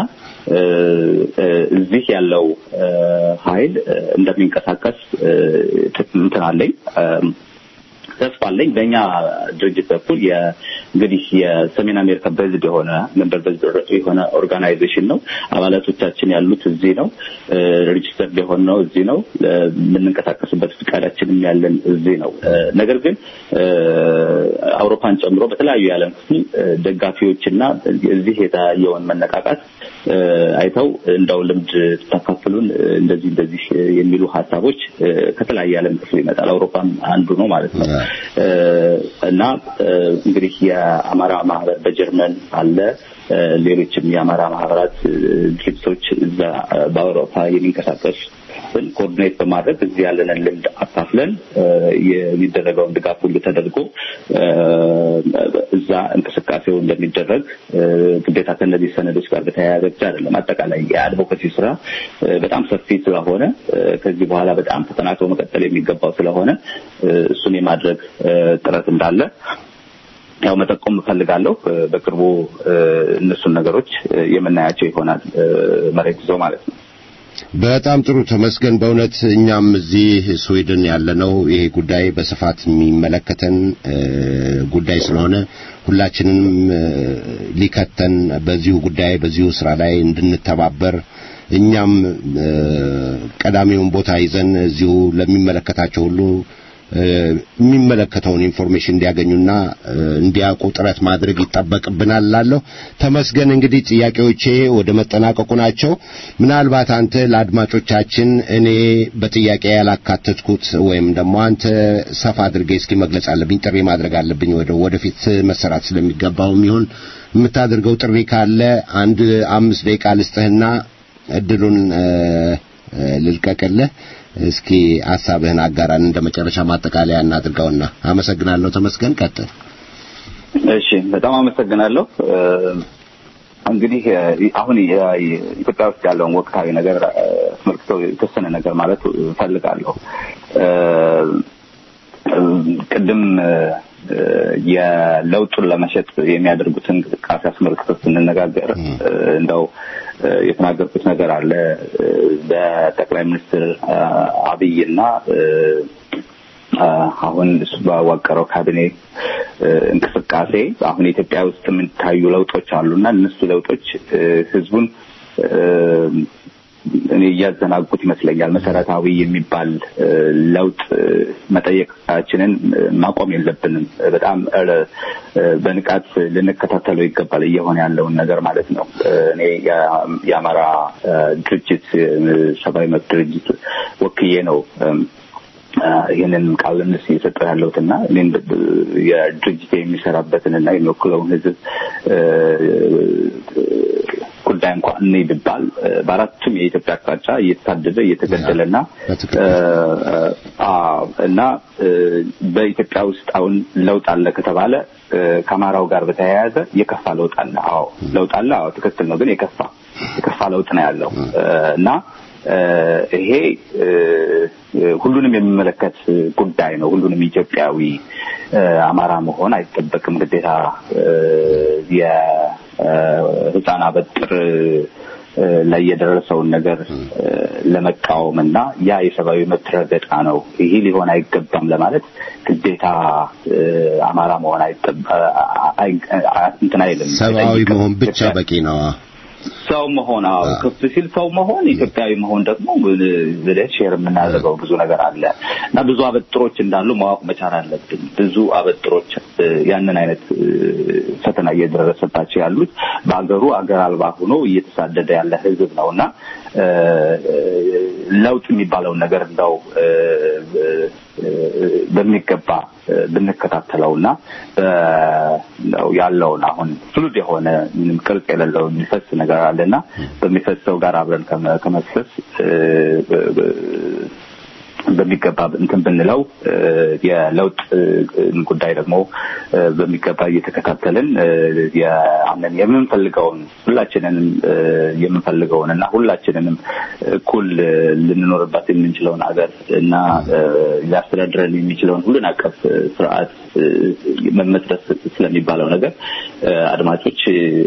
እዚህ ያለው ኃይል እንደሚንቀሳቀስ እንትን አለኝ ተስፋ አለኝ። በእኛ ድርጅት በኩል እንግዲህ የሰሜን አሜሪካ በዝድ የሆነ መንበር በዝድ የሆነ ኦርጋናይዜሽን ነው። አባላቶቻችን ያሉት እዚህ ነው። ሬጅስተርድ የሆነ ነው እዚህ ነው። የምንንቀሳቀስበት ፍቃዳችንም ያለን እዚህ ነው። ነገር ግን አውሮፓን ጨምሮ በተለያዩ የዓለም ክፍል ደጋፊዎችና እዚህ የታየውን መነቃቃት አይተው እንደው ልምድ ታካፍሉን እንደዚህ እንደዚህ የሚሉ ሀሳቦች ከተለያየ ዓለም ክፍል ይመጣል። አውሮፓም አንዱ ነው ማለት ነው እና እንግዲህ የአማራ ማህበር በጀርመን አለ። ሌሎችም የአማራ ማህበራት ድርጅቶች እዛ በአውሮፓ የሚንቀሳቀሱ ኮኦርዲኔት በማድረግ እዚህ ያለንን ልምድ አካፍለን የሚደረገውን ድጋፍ ሁሉ ተደርጎ እዛ እንቅስቃሴው እንደሚደረግ ግዴታ ከእነዚህ ሰነዶች ጋር በተያያዘ ብቻ አይደለም። አጠቃላይ የአድቮኬሲ ስራ በጣም ሰፊ ስለሆነ ከዚህ በኋላ በጣም ተጠናክሮ መቀጠል የሚገባው ስለሆነ እሱን የማድረግ ጥረት እንዳለ ያው መጠቆም እፈልጋለሁ። በቅርቡ እነሱን ነገሮች የምናያቸው ይሆናል መሬት ይዘው ማለት ነው። በጣም ጥሩ ተመስገን። በእውነት እኛም እዚህ ስዊድን ያለነው ይሄ ጉዳይ በስፋት የሚመለከተን ጉዳይ ስለሆነ ሁላችንም ሊከተን በዚሁ ጉዳይ በዚሁ ስራ ላይ እንድንተባበር እኛም ቀዳሚውን ቦታ ይዘን እዚሁ ለሚመለከታቸው ሁሉ የሚመለከተውን ኢንፎርሜሽን እንዲያገኙና እንዲያውቁ ጥረት ማድረግ ይጠበቅብናል ላለሁ ተመስገን። እንግዲህ ጥያቄዎቼ ወደ መጠናቀቁ ናቸው። ምናልባት አንተ ለአድማጮቻችን እኔ በጥያቄ ያላካተትኩት ወይም ደግሞ አንተ ሰፋ አድርጌ እስኪ መግለጽ አለብኝ ጥሪ ማድረግ አለብኝ ወደ ወደፊት መሰራት ስለሚገባውም ይሁን የምታደርገው ጥሪ ካለ አንድ አምስት ደቂቃ ልስጥህና እድሉን ልልቀቅልህ። እስኪ ሐሳብህን አጋራን እንደ መጨረሻ ማጠቃለያ እናድርገውና አመሰግናለሁ። ተመስገን ቀጥል። እሺ፣ በጣም አመሰግናለሁ። እንግዲህ አሁን ኢትዮጵያ ውስጥ ያለውን ወቅታዊ ነገር አስመልክቶ የተወሰነ ነገር ማለት እፈልጋለሁ። ቅድም የለውጡን ለመሸጥ የሚያደርጉትን እንቅስቃሴ አስመልክቶ ስንነጋገር እንደው የተናገርኩት ነገር አለ በጠቅላይ ሚኒስትር አብይና አሁን እሱ ባዋቀረው ካቢኔ እንቅስቃሴ አሁን ኢትዮጵያ ውስጥ የሚታዩ ለውጦች አሉና እነሱ ለውጦች ህዝቡን እኔ እያዘናጉት ይመስለኛል። መሰረታዊ የሚባል ለውጥ መጠየቃችንን ማቆም የለብንም። በጣም በንቃት ልንከታተለው ይገባል፣ እየሆነ ያለውን ነገር ማለት ነው። እኔ የአማራ ድርጅት ሰብአዊ መብት ድርጅት ወክዬ ነው ይህንን ቃል እነሱ እየሰጠ ያለሁትና እኔም የድርጅት የሚሰራበትንና የሚወክለውን ህዝብ ጉዳይ እንኳን እኔ ብባል በአራቱም የኢትዮጵያ አቅጣጫ እየተሳደደ እየተገደለና እና በኢትዮጵያ ውስጥ አሁን ለውጥ አለ ከተባለ ከአማራው ጋር በተያያዘ የከፋ ለውጥ አለ። አዎ ለውጥ አለ። አዎ ትክክል ነው። ግን የከፋ የከፋ ለውጥ ነው ያለው እና ይሄ ሁሉንም የሚመለከት ጉዳይ ነው። ሁሉንም ኢትዮጵያዊ አማራ መሆን አይጠበቅም። ግዴታ የህፃን አበጥር ላይ የደረሰውን ነገር ለመቃወም እና ያ የሰብአዊ መብት ረገጣ ነው፣ ይሄ ሊሆን አይገባም ለማለት ግዴታ አማራ መሆን እንትን አይልም። ሰብአዊ መሆን ብቻ በቂ ነው። ሰው መሆን አዎ፣ ከፍ ሲል ሰው መሆን ኢትዮጵያዊ መሆን ደግሞ ብለህ ሼር የምናደርገው ብዙ ነገር አለ እና ብዙ አበጥሮች እንዳሉ ማወቅ መቻል አለብን። ብዙ አበጥሮች ያንን አይነት ፈተና እየደረሰባቸው ያሉት በሀገሩ አገር አልባ ሆኖ እየተሳደደ ያለ ህዝብ ነው እና ለውጥ የሚባለውን ነገር እንደው በሚገባ ብንከታተለውና ያለውን አሁን ፍሉድ የሆነ ምንም ቅርጽ የሌለው የሚፈስ ነገር አለና በሚፈሰው ጋር አብረን ከመፍሰስ በሚገባ እንትን ብንለው የለውጥ ጉዳይ ደግሞ በሚገባ እየተከታተልን ያንን የምንፈልገውን ሁላችንንም የምንፈልገውን እና ሁላችንንም እኩል ልንኖርባት የምንችለውን ሀገር እና ሊያስተዳድረን የሚችለውን ሁሉን አቀፍ ስርዓት መመስረት ስለሚባለው ነገር አድማጮች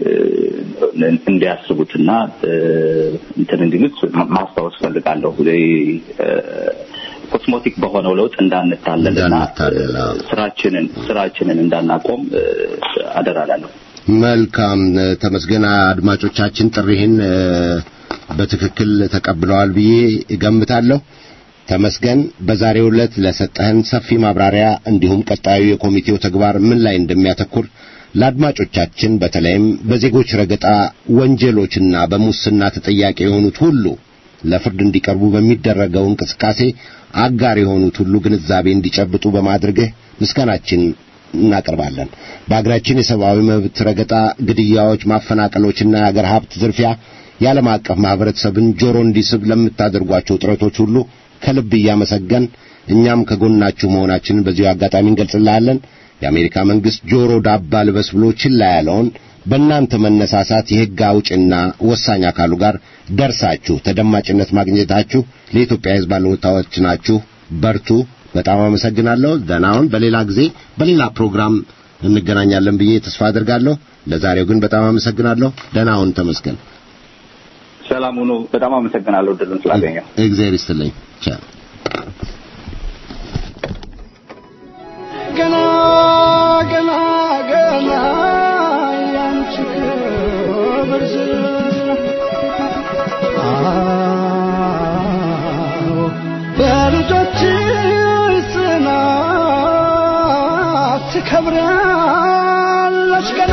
እንዲያስቡትና እንትን እንዲሉት ማስታወስ ፈልጋለሁ። ኮስሞቲክ በሆነው ለውጥ እንዳንታለልና እንዳንታለል፣ አዎ። ስራችንን ስራችንን እንዳናቆም እ፣ አደራ እላለሁ። መልካም እ፣ ተመስገን። አድማጮቻችን ጥሪህን እ፣ በትክክል ተቀብለዋል ብዬ እገምታለሁ። ተመስገን፣ በዛሬው ዕለት ለሰጠህን ሰፊ ማብራሪያ እንዲሁም ቀጣዩ የኮሚቴው ተግባር ምን ላይ እንደሚያተኩር ለአድማጮቻችን በተለይም በዜጎች ረገጣ ወንጀሎችና በሙስና ተጠያቂ የሆኑት ሁሉ ለፍርድ እንዲቀርቡ በሚደረገው እንቅስቃሴ አጋር የሆኑት ሁሉ ግንዛቤ እንዲጨብጡ በማድረግህ ምስጋናችን እናቀርባለን። በአገራችን የሰብአዊ መብት ረገጣ፣ ግድያዎች፣ ማፈናቀሎችና የአገር ሀብት ዝርፊያ የዓለም አቀፍ ማህበረሰብን ጆሮ እንዲስብ ለምታደርጓቸው ጥረቶች ሁሉ ከልብ እያመሰገን እኛም ከጎናችሁ መሆናችንን በዚሁ አጋጣሚ እንገልጽልሃለን። የአሜሪካ መንግስት ጆሮ ዳባ ልበስ ብሎ ችላ ያለውን በእናንተ መነሳሳት የሕግ አውጭና ወሳኝ አካሉ ጋር ደርሳችሁ ተደማጭነት ማግኘታችሁ ለኢትዮጵያ ሕዝብ ባለውለታዎች ናችሁ። በርቱ። በጣም አመሰግናለሁ። ደህና ሁን። በሌላ ጊዜ በሌላ ፕሮግራም እንገናኛለን ብዬ ተስፋ አድርጋለሁ። ለዛሬው ግን በጣም አመሰግናለሁ። ደህና ሁን። ተመስገን። ሰላም ሁኑ። በጣም አመሰግናለሁ እድሉን ስላገኘው። እግዚአብሔር ይስጥልኝ። ቻው። ገና ገና ገና ያንቺ ክብር ዝና አዎ በልጆችሽ ጽናት ትከብራለች ገና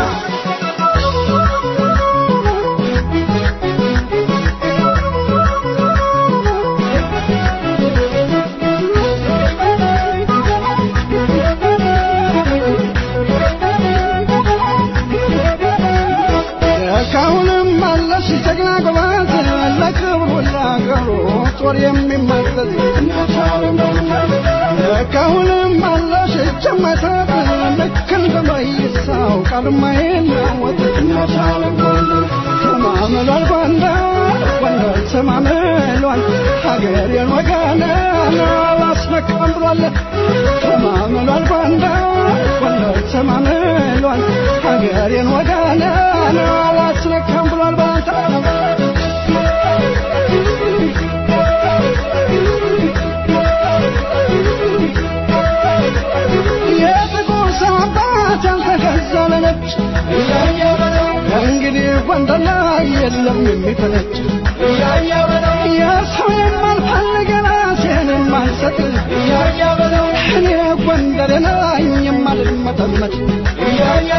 ካሁንም አለሽ ጀግና ጎበዝ ለክብሩ ለአገሩ ጦር የሚመዘዝ ካሁንም አለሽ ጀመተት ልክ እንደ መይሳው ቃልማ የናወጥ ተማምሏል ጎንደር ጎንደር ተማምሏል ሀገሬን ወገኔን አላስነካም ብሏል ተማምሏል ጎንደር ጎንደር ተማምሏል ሀገሬን ወገኔን አላስነካም ብሏል ባንተ የጥቁር ሰው አባት ያልተገዛ ለነጭ እንግዲህ ጎንደር ላይ የለም የሚፈነጭ የሰው የማልፈልግ ራሴን የማልሰጥ እኔ ጎንደር ነኝ የማልመጠመጥ እያያ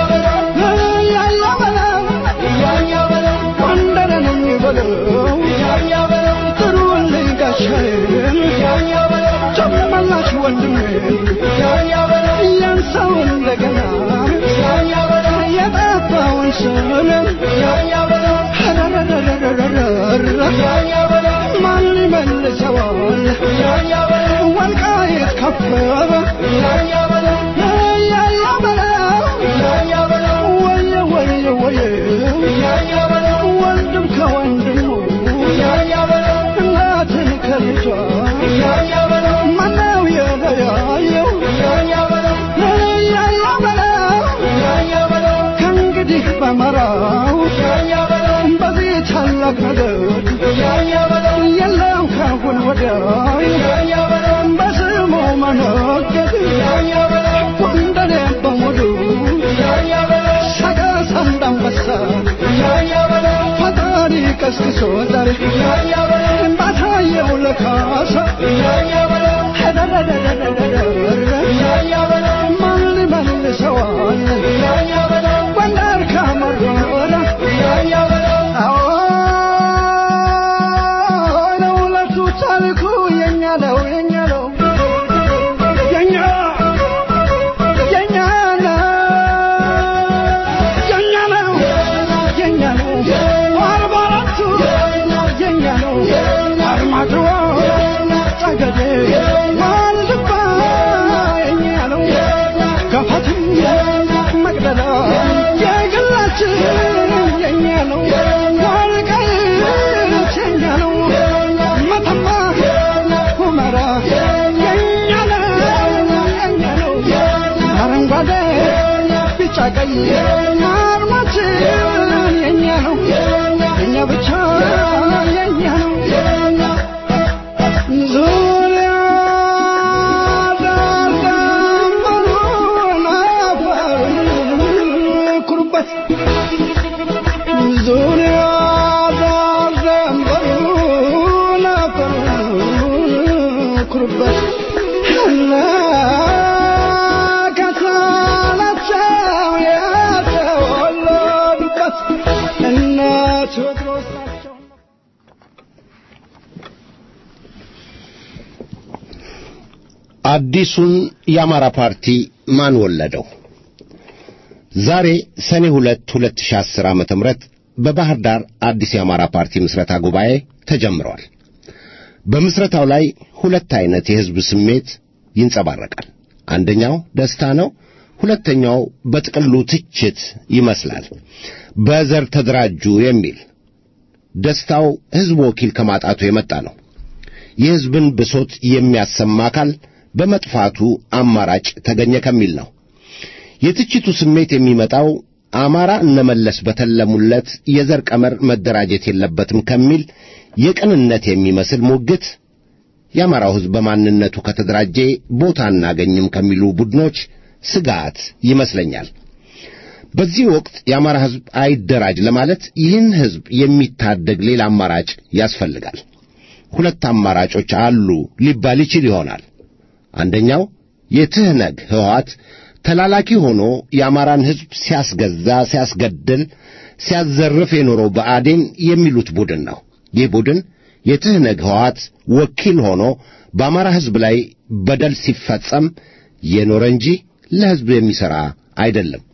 በለው ጎንደር ነኝ በለው ጥሩልኝ ጋሻዬን ጨመላሽ ወንድሜን ያን ሰው እንደገና የጠፋውን ስምም ማን ይመልሰዋል ወልቃይት ከበበ ያያ በለው ወየ ወየ ወየ ወንድም ከወንድሙ እናትን ከልጇ ማነው የለያየው ያያ በለው ከእንግዲህ በመራው በዚህ ታላቅ ነገር የለም ካሁን ወዲያ በስሙ መነገድ ጎንደሬ በሙሉ ሰቀስ እንዳንበሳ ፈጣሪ ቀስቅሶ ዛሬ ባታየው ለካሳ ማን ሊመልሰዋል ጎንደር ካመረረ አዎ ለሁለቱ ታሪኩ የኛ ነው የኛ ነው የኛ የኛ ነው የኛ ነው የኛ ነው አርባ አራቱ የኛ ነው አርማጭሆ ጠገዴ ዋልድባ የኛ ነው ገፋትም መቅደላ የግላችን የኛ ነው ወልቃይት የኛ ነው መተማ ሁመራ የኛ ነው የኛ ነው አረንጓዴ ቢጫ ቀይ አርማችን የኛ ነው የኛ ብቻ የኛ ነው ዙሪያ የኖሩበት እነ ከሳናቸው የተወለዱበት እነ ቴዎድሮስ ናቸው። አዲሱን የአማራ ፓርቲ ማን ወለደው? ዛሬ ሰኔ ሁለት ሁለት ሺህ አስር ዓመተ ምህረት በባህር ዳር አዲስ የአማራ ፓርቲ ምስረታ ጉባኤ ተጀምሯል። በምስረታው ላይ ሁለት አይነት የሕዝብ ስሜት ይንጸባረቃል። አንደኛው ደስታ ነው። ሁለተኛው በጥቅሉ ትችት ይመስላል። በዘር ተደራጁ የሚል ደስታው ሕዝብ ወኪል ከማጣቱ የመጣ ነው። የሕዝብን ብሶት የሚያሰማ አካል በመጥፋቱ አማራጭ ተገኘ ከሚል ነው። የትችቱ ስሜት የሚመጣው አማራ እነመለስ በተለሙለት የዘር ቀመር መደራጀት የለበትም ከሚል የቅንነት የሚመስል ሙግት የአማራው ሕዝብ በማንነቱ ከተደራጀ ቦታ አናገኝም ከሚሉ ቡድኖች ስጋት ይመስለኛል። በዚህ ወቅት የአማራ ሕዝብ አይደራጅ ለማለት ይህን ሕዝብ የሚታደግ ሌላ አማራጭ ያስፈልጋል። ሁለት አማራጮች አሉ ሊባል ይችል ይሆናል። አንደኛው የትህነግ ሕወሓት ተላላኪ ሆኖ የአማራን ሕዝብ ሲያስገዛ፣ ሲያስገድል፣ ሲያዘርፍ የኖረው ብአዴን የሚሉት ቡድን ነው። ይህ ቡድን የትህነግ ሕወሓት ወኪል ሆኖ በአማራ ሕዝብ ላይ በደል ሲፈጸም የኖረ እንጂ ለሕዝብ የሚሠራ አይደለም።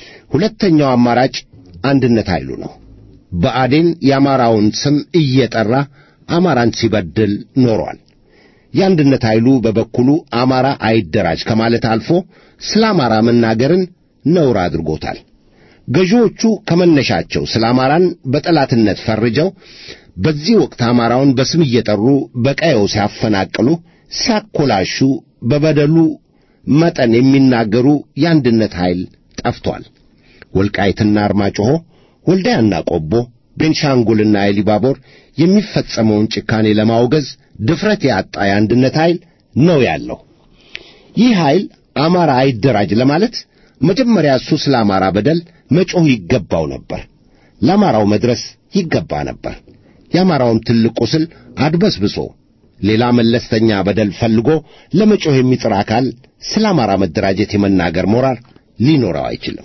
ሁለተኛው አማራጭ አንድነት ኃይሉ ነው። ብአዴን የአማራውን ስም እየጠራ አማራን ሲበድል ኖሯል። የአንድነት ኃይሉ በበኩሉ አማራ አይደራጅ ከማለት አልፎ ስለ አማራ መናገርን ነውር አድርጎታል። ገዢዎቹ ከመነሻቸው ስለ አማራን በጠላትነት ፈርጀው በዚህ ወቅት አማራውን በስም እየጠሩ በቀየው ሲያፈናቅሉ፣ ሲያኮላሹ በበደሉ መጠን የሚናገሩ የአንድነት ኃይል ጠፍቷል። ወልቃይትና አርማጭሆ፣ ወልዳያና ቆቦ፣ ቤንሻንጉልና ኤሊባቦር የሚፈጸመውን ጭካኔ ለማውገዝ ድፍረት ያጣ የአንድነት ኃይል ነው ያለው። ይህ ኃይል አማራ አይደራጅ ለማለት መጀመሪያ እሱ ስለ አማራ በደል መጮህ ይገባው ነበር። ለአማራው መድረስ ይገባ ነበር። የአማራውን ትልቅ ቁስል አድበስብሶ ሌላ መለስተኛ በደል ፈልጎ ለመጮህ የሚጥር አካል ስለ አማራ መደራጀት የመናገር ሞራል ሊኖረው አይችልም።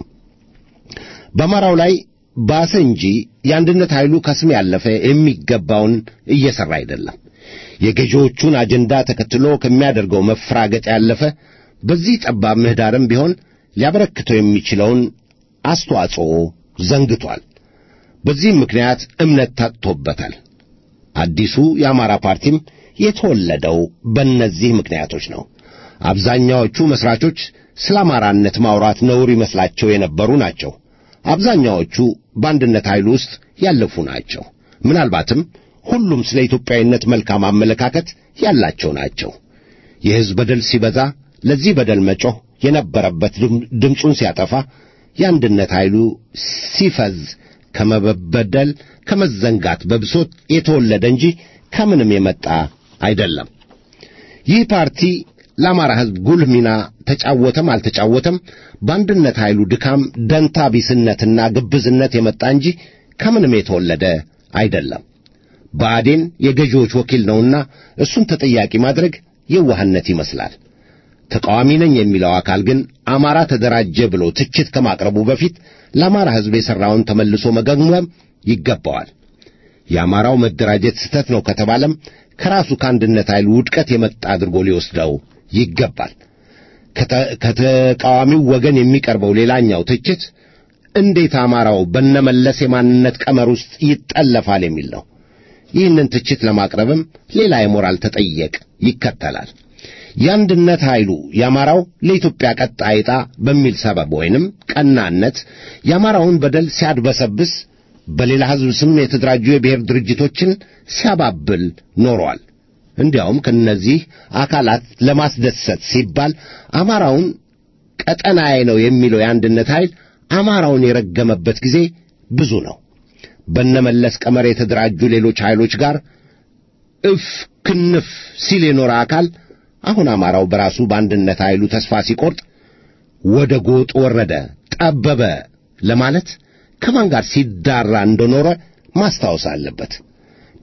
በአማራው ላይ ባሰ እንጂ የአንድነት ኃይሉ ከስም ያለፈ የሚገባውን እየሠራ አይደለም። የገዢዎቹን አጀንዳ ተከትሎ ከሚያደርገው መፍራገጥ ያለፈ በዚህ ጠባብ ምህዳርም ቢሆን ሊያበረክተው የሚችለውን አስተዋጽኦ ዘንግቷል። በዚህም ምክንያት እምነት ታጥቶበታል። አዲሱ የአማራ ፓርቲም የተወለደው በእነዚህ ምክንያቶች ነው። አብዛኛዎቹ መሥራቾች ስለ አማራነት ማውራት ነውር ይመስላቸው የነበሩ ናቸው። አብዛኛዎቹ በአንድነት ኃይል ውስጥ ያለፉ ናቸው። ምናልባትም ሁሉም ስለ ኢትዮጵያዊነት መልካም አመለካከት ያላቸው ናቸው። የሕዝብ በደል ሲበዛ ለዚህ በደል መጮህ የነበረበት ድምፁን ሲያጠፋ የአንድነት ኃይሉ ሲፈዝ ከመበደል ከመዘንጋት በብሶት የተወለደ እንጂ ከምንም የመጣ አይደለም። ይህ ፓርቲ ለአማራ ሕዝብ ጉልህ ሚና ተጫወተም አልተጫወተም በአንድነት ኃይሉ ድካም፣ ደንታ ቢስነትና ግብዝነት የመጣ እንጂ ከምንም የተወለደ አይደለም። ብአዴን የገዢዎች ወኪል ነውና እሱን ተጠያቂ ማድረግ የዋህነት ይመስላል። ተቃዋሚ ነኝ የሚለው አካል ግን አማራ ተደራጀ ብሎ ትችት ከማቅረቡ በፊት ለአማራ ሕዝብ የሠራውን ተመልሶ መገምገም ይገባዋል። የአማራው መደራጀት ስህተት ነው ከተባለም ከራሱ ከአንድነት ኃይል ውድቀት የመጣ አድርጎ ሊወስደው ይገባል። ከተቃዋሚው ወገን የሚቀርበው ሌላኛው ትችት እንዴት አማራው በነመለስ የማንነት ቀመር ውስጥ ይጠለፋል የሚል ነው። ይህንን ትችት ለማቅረብም ሌላ የሞራል ተጠየቅ ይከተላል። የአንድነት ኃይሉ የአማራው ለኢትዮጵያ ቀጣይ ዕጣ በሚል ሰበብ ወይንም ቀናነት የአማራውን በደል ሲያድበሰብስ በሌላ ሕዝብ ስም የተደራጁ የብሔር ድርጅቶችን ሲያባብል ኖሯል። እንዲያውም ከእነዚህ አካላት ለማስደሰት ሲባል አማራውን ቀጠናዬ ነው የሚለው የአንድነት ኃይል አማራውን የረገመበት ጊዜ ብዙ ነው። በነመለስ ቀመር የተደራጁ ሌሎች ኃይሎች ጋር እፍ ክንፍ ሲል የኖረ አካል አሁን አማራው በራሱ በአንድነት ኃይሉ ተስፋ ሲቆርጥ ወደ ጎጥ ወረደ፣ ጠበበ ለማለት ከማን ጋር ሲዳራ እንደኖረ ማስታወስ አለበት።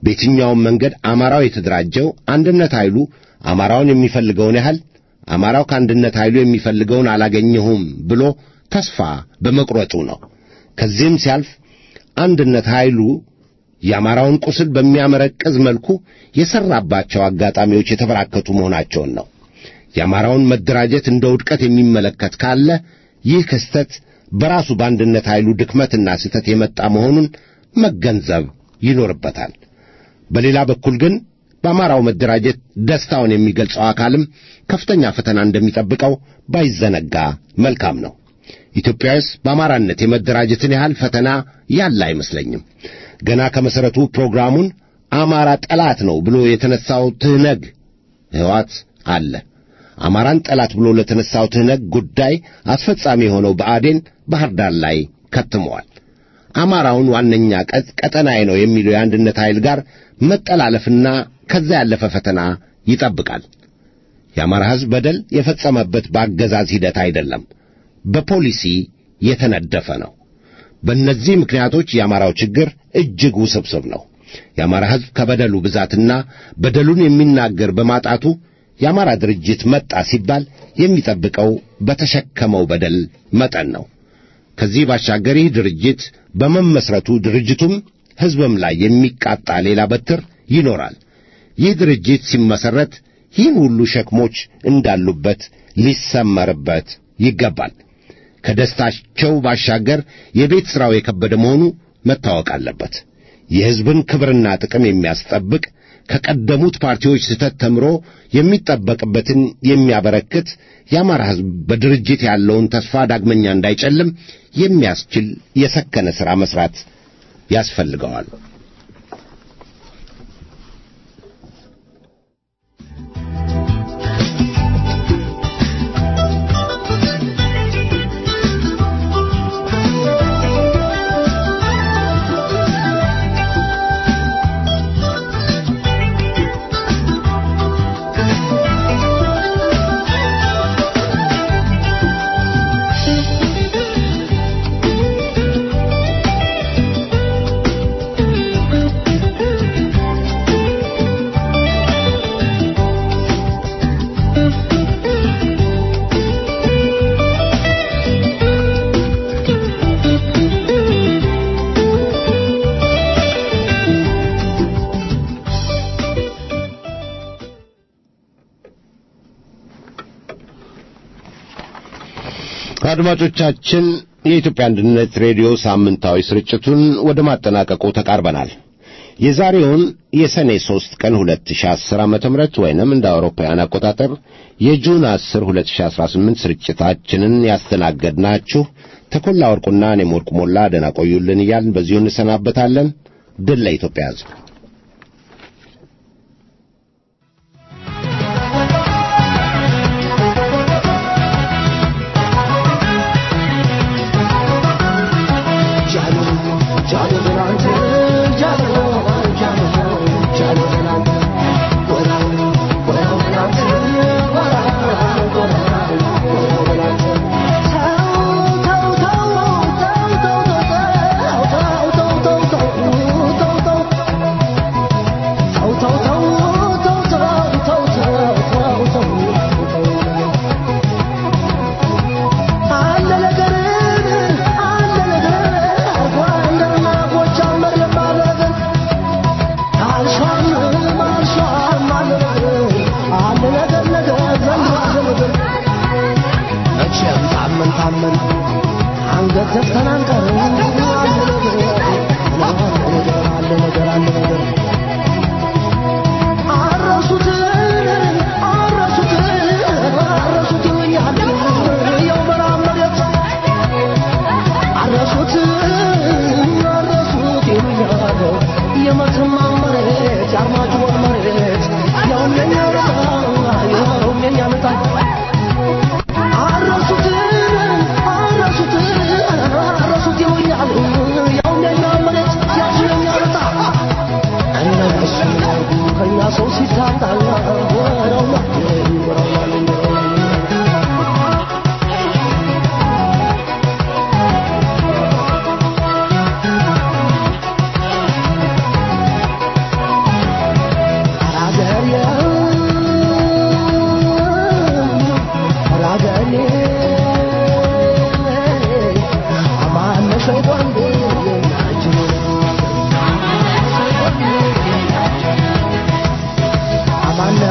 በየትኛውም መንገድ አማራው የተደራጀው አንድነት ኃይሉ አማራውን የሚፈልገውን ያህል አማራው ከአንድነት ኃይሉ የሚፈልገውን አላገኘሁም ብሎ ተስፋ በመቁረጡ ነው። ከዚህም ሲያልፍ አንድነት ኃይሉ የአማራውን ቁስል በሚያመረቅዝ መልኩ የሠራባቸው አጋጣሚዎች የተበራከቱ መሆናቸውን ነው። የአማራውን መደራጀት እንደ ውድቀት የሚመለከት ካለ ይህ ክስተት በራሱ በአንድነት ኃይሉ ድክመትና ስህተት የመጣ መሆኑን መገንዘብ ይኖርበታል። በሌላ በኩል ግን በአማራው መደራጀት ደስታውን የሚገልጸው አካልም ከፍተኛ ፈተና እንደሚጠብቀው ባይዘነጋ መልካም ነው። ኢትዮጵያውስ በአማራነት የመደራጀትን ያህል ፈተና ያለ አይመስለኝም። ገና ከመሠረቱ ፕሮግራሙን አማራ ጠላት ነው ብሎ የተነሳው ትህነግ ሕወሓት አለ። አማራን ጠላት ብሎ ለተነሳው ትህነግ ጉዳይ አስፈጻሚ የሆነው ብአዴን ባህር ዳር ላይ ከትመዋል። አማራውን ዋነኛ ቀጠናዬ ነው የሚለው የአንድነት ኃይል ጋር መጠላለፍና ከዛ ያለፈ ፈተና ይጠብቃል። የአማራ ሕዝብ በደል የፈጸመበት በአገዛዝ ሂደት አይደለም፣ በፖሊሲ የተነደፈ ነው። በእነዚህ ምክንያቶች የአማራው ችግር እጅግ ውስብስብ ነው። የአማራ ሕዝብ ከበደሉ ብዛትና በደሉን የሚናገር በማጣቱ የአማራ ድርጅት መጣ ሲባል የሚጠብቀው በተሸከመው በደል መጠን ነው። ከዚህ ባሻገር ይህ ድርጅት በመመስረቱ ድርጅቱም ሕዝብም ላይ የሚቃጣ ሌላ በትር ይኖራል። ይህ ድርጅት ሲመሰረት ይህን ሁሉ ሸክሞች እንዳሉበት ሊሰመርበት ይገባል። ከደስታቸው ባሻገር የቤት ሥራው የከበደ መሆኑ መታወቅ አለበት። የሕዝብን ክብርና ጥቅም የሚያስጠብቅ ከቀደሙት ፓርቲዎች ስህተት ተምሮ የሚጠበቅበትን የሚያበረክት የአማራ ሕዝብ በድርጅት ያለውን ተስፋ ዳግመኛ እንዳይጨልም የሚያስችል የሰከነ ሥራ መሥራት ያስፈልገዋል። አድማጮቻችን የኢትዮጵያ አንድነት ሬዲዮ ሳምንታዊ ስርጭቱን ወደ ማጠናቀቁ ተቃርበናል። የዛሬውን የሰኔ 3 ቀን 2010 ዓመተ ምህረት ወይንም እንደ አውሮፓውያን አቆጣጠር የጁን 10 2018 ስርጭታችንን ያስተናገድናችሁ ተኮላ ወርቁና እኔም ወርቁ ሞላ ደህና ቆዩልን እያልን በዚሁ እንሰናበታለን። ድል ለኢትዮጵያ ሕዝብ።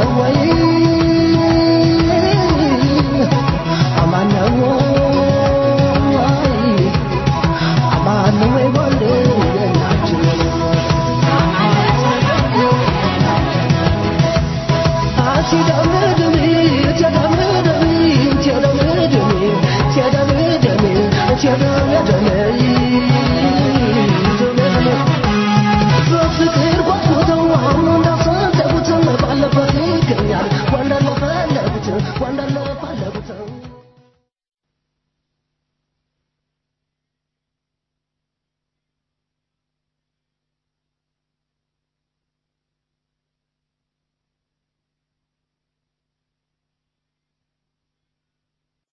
ወይ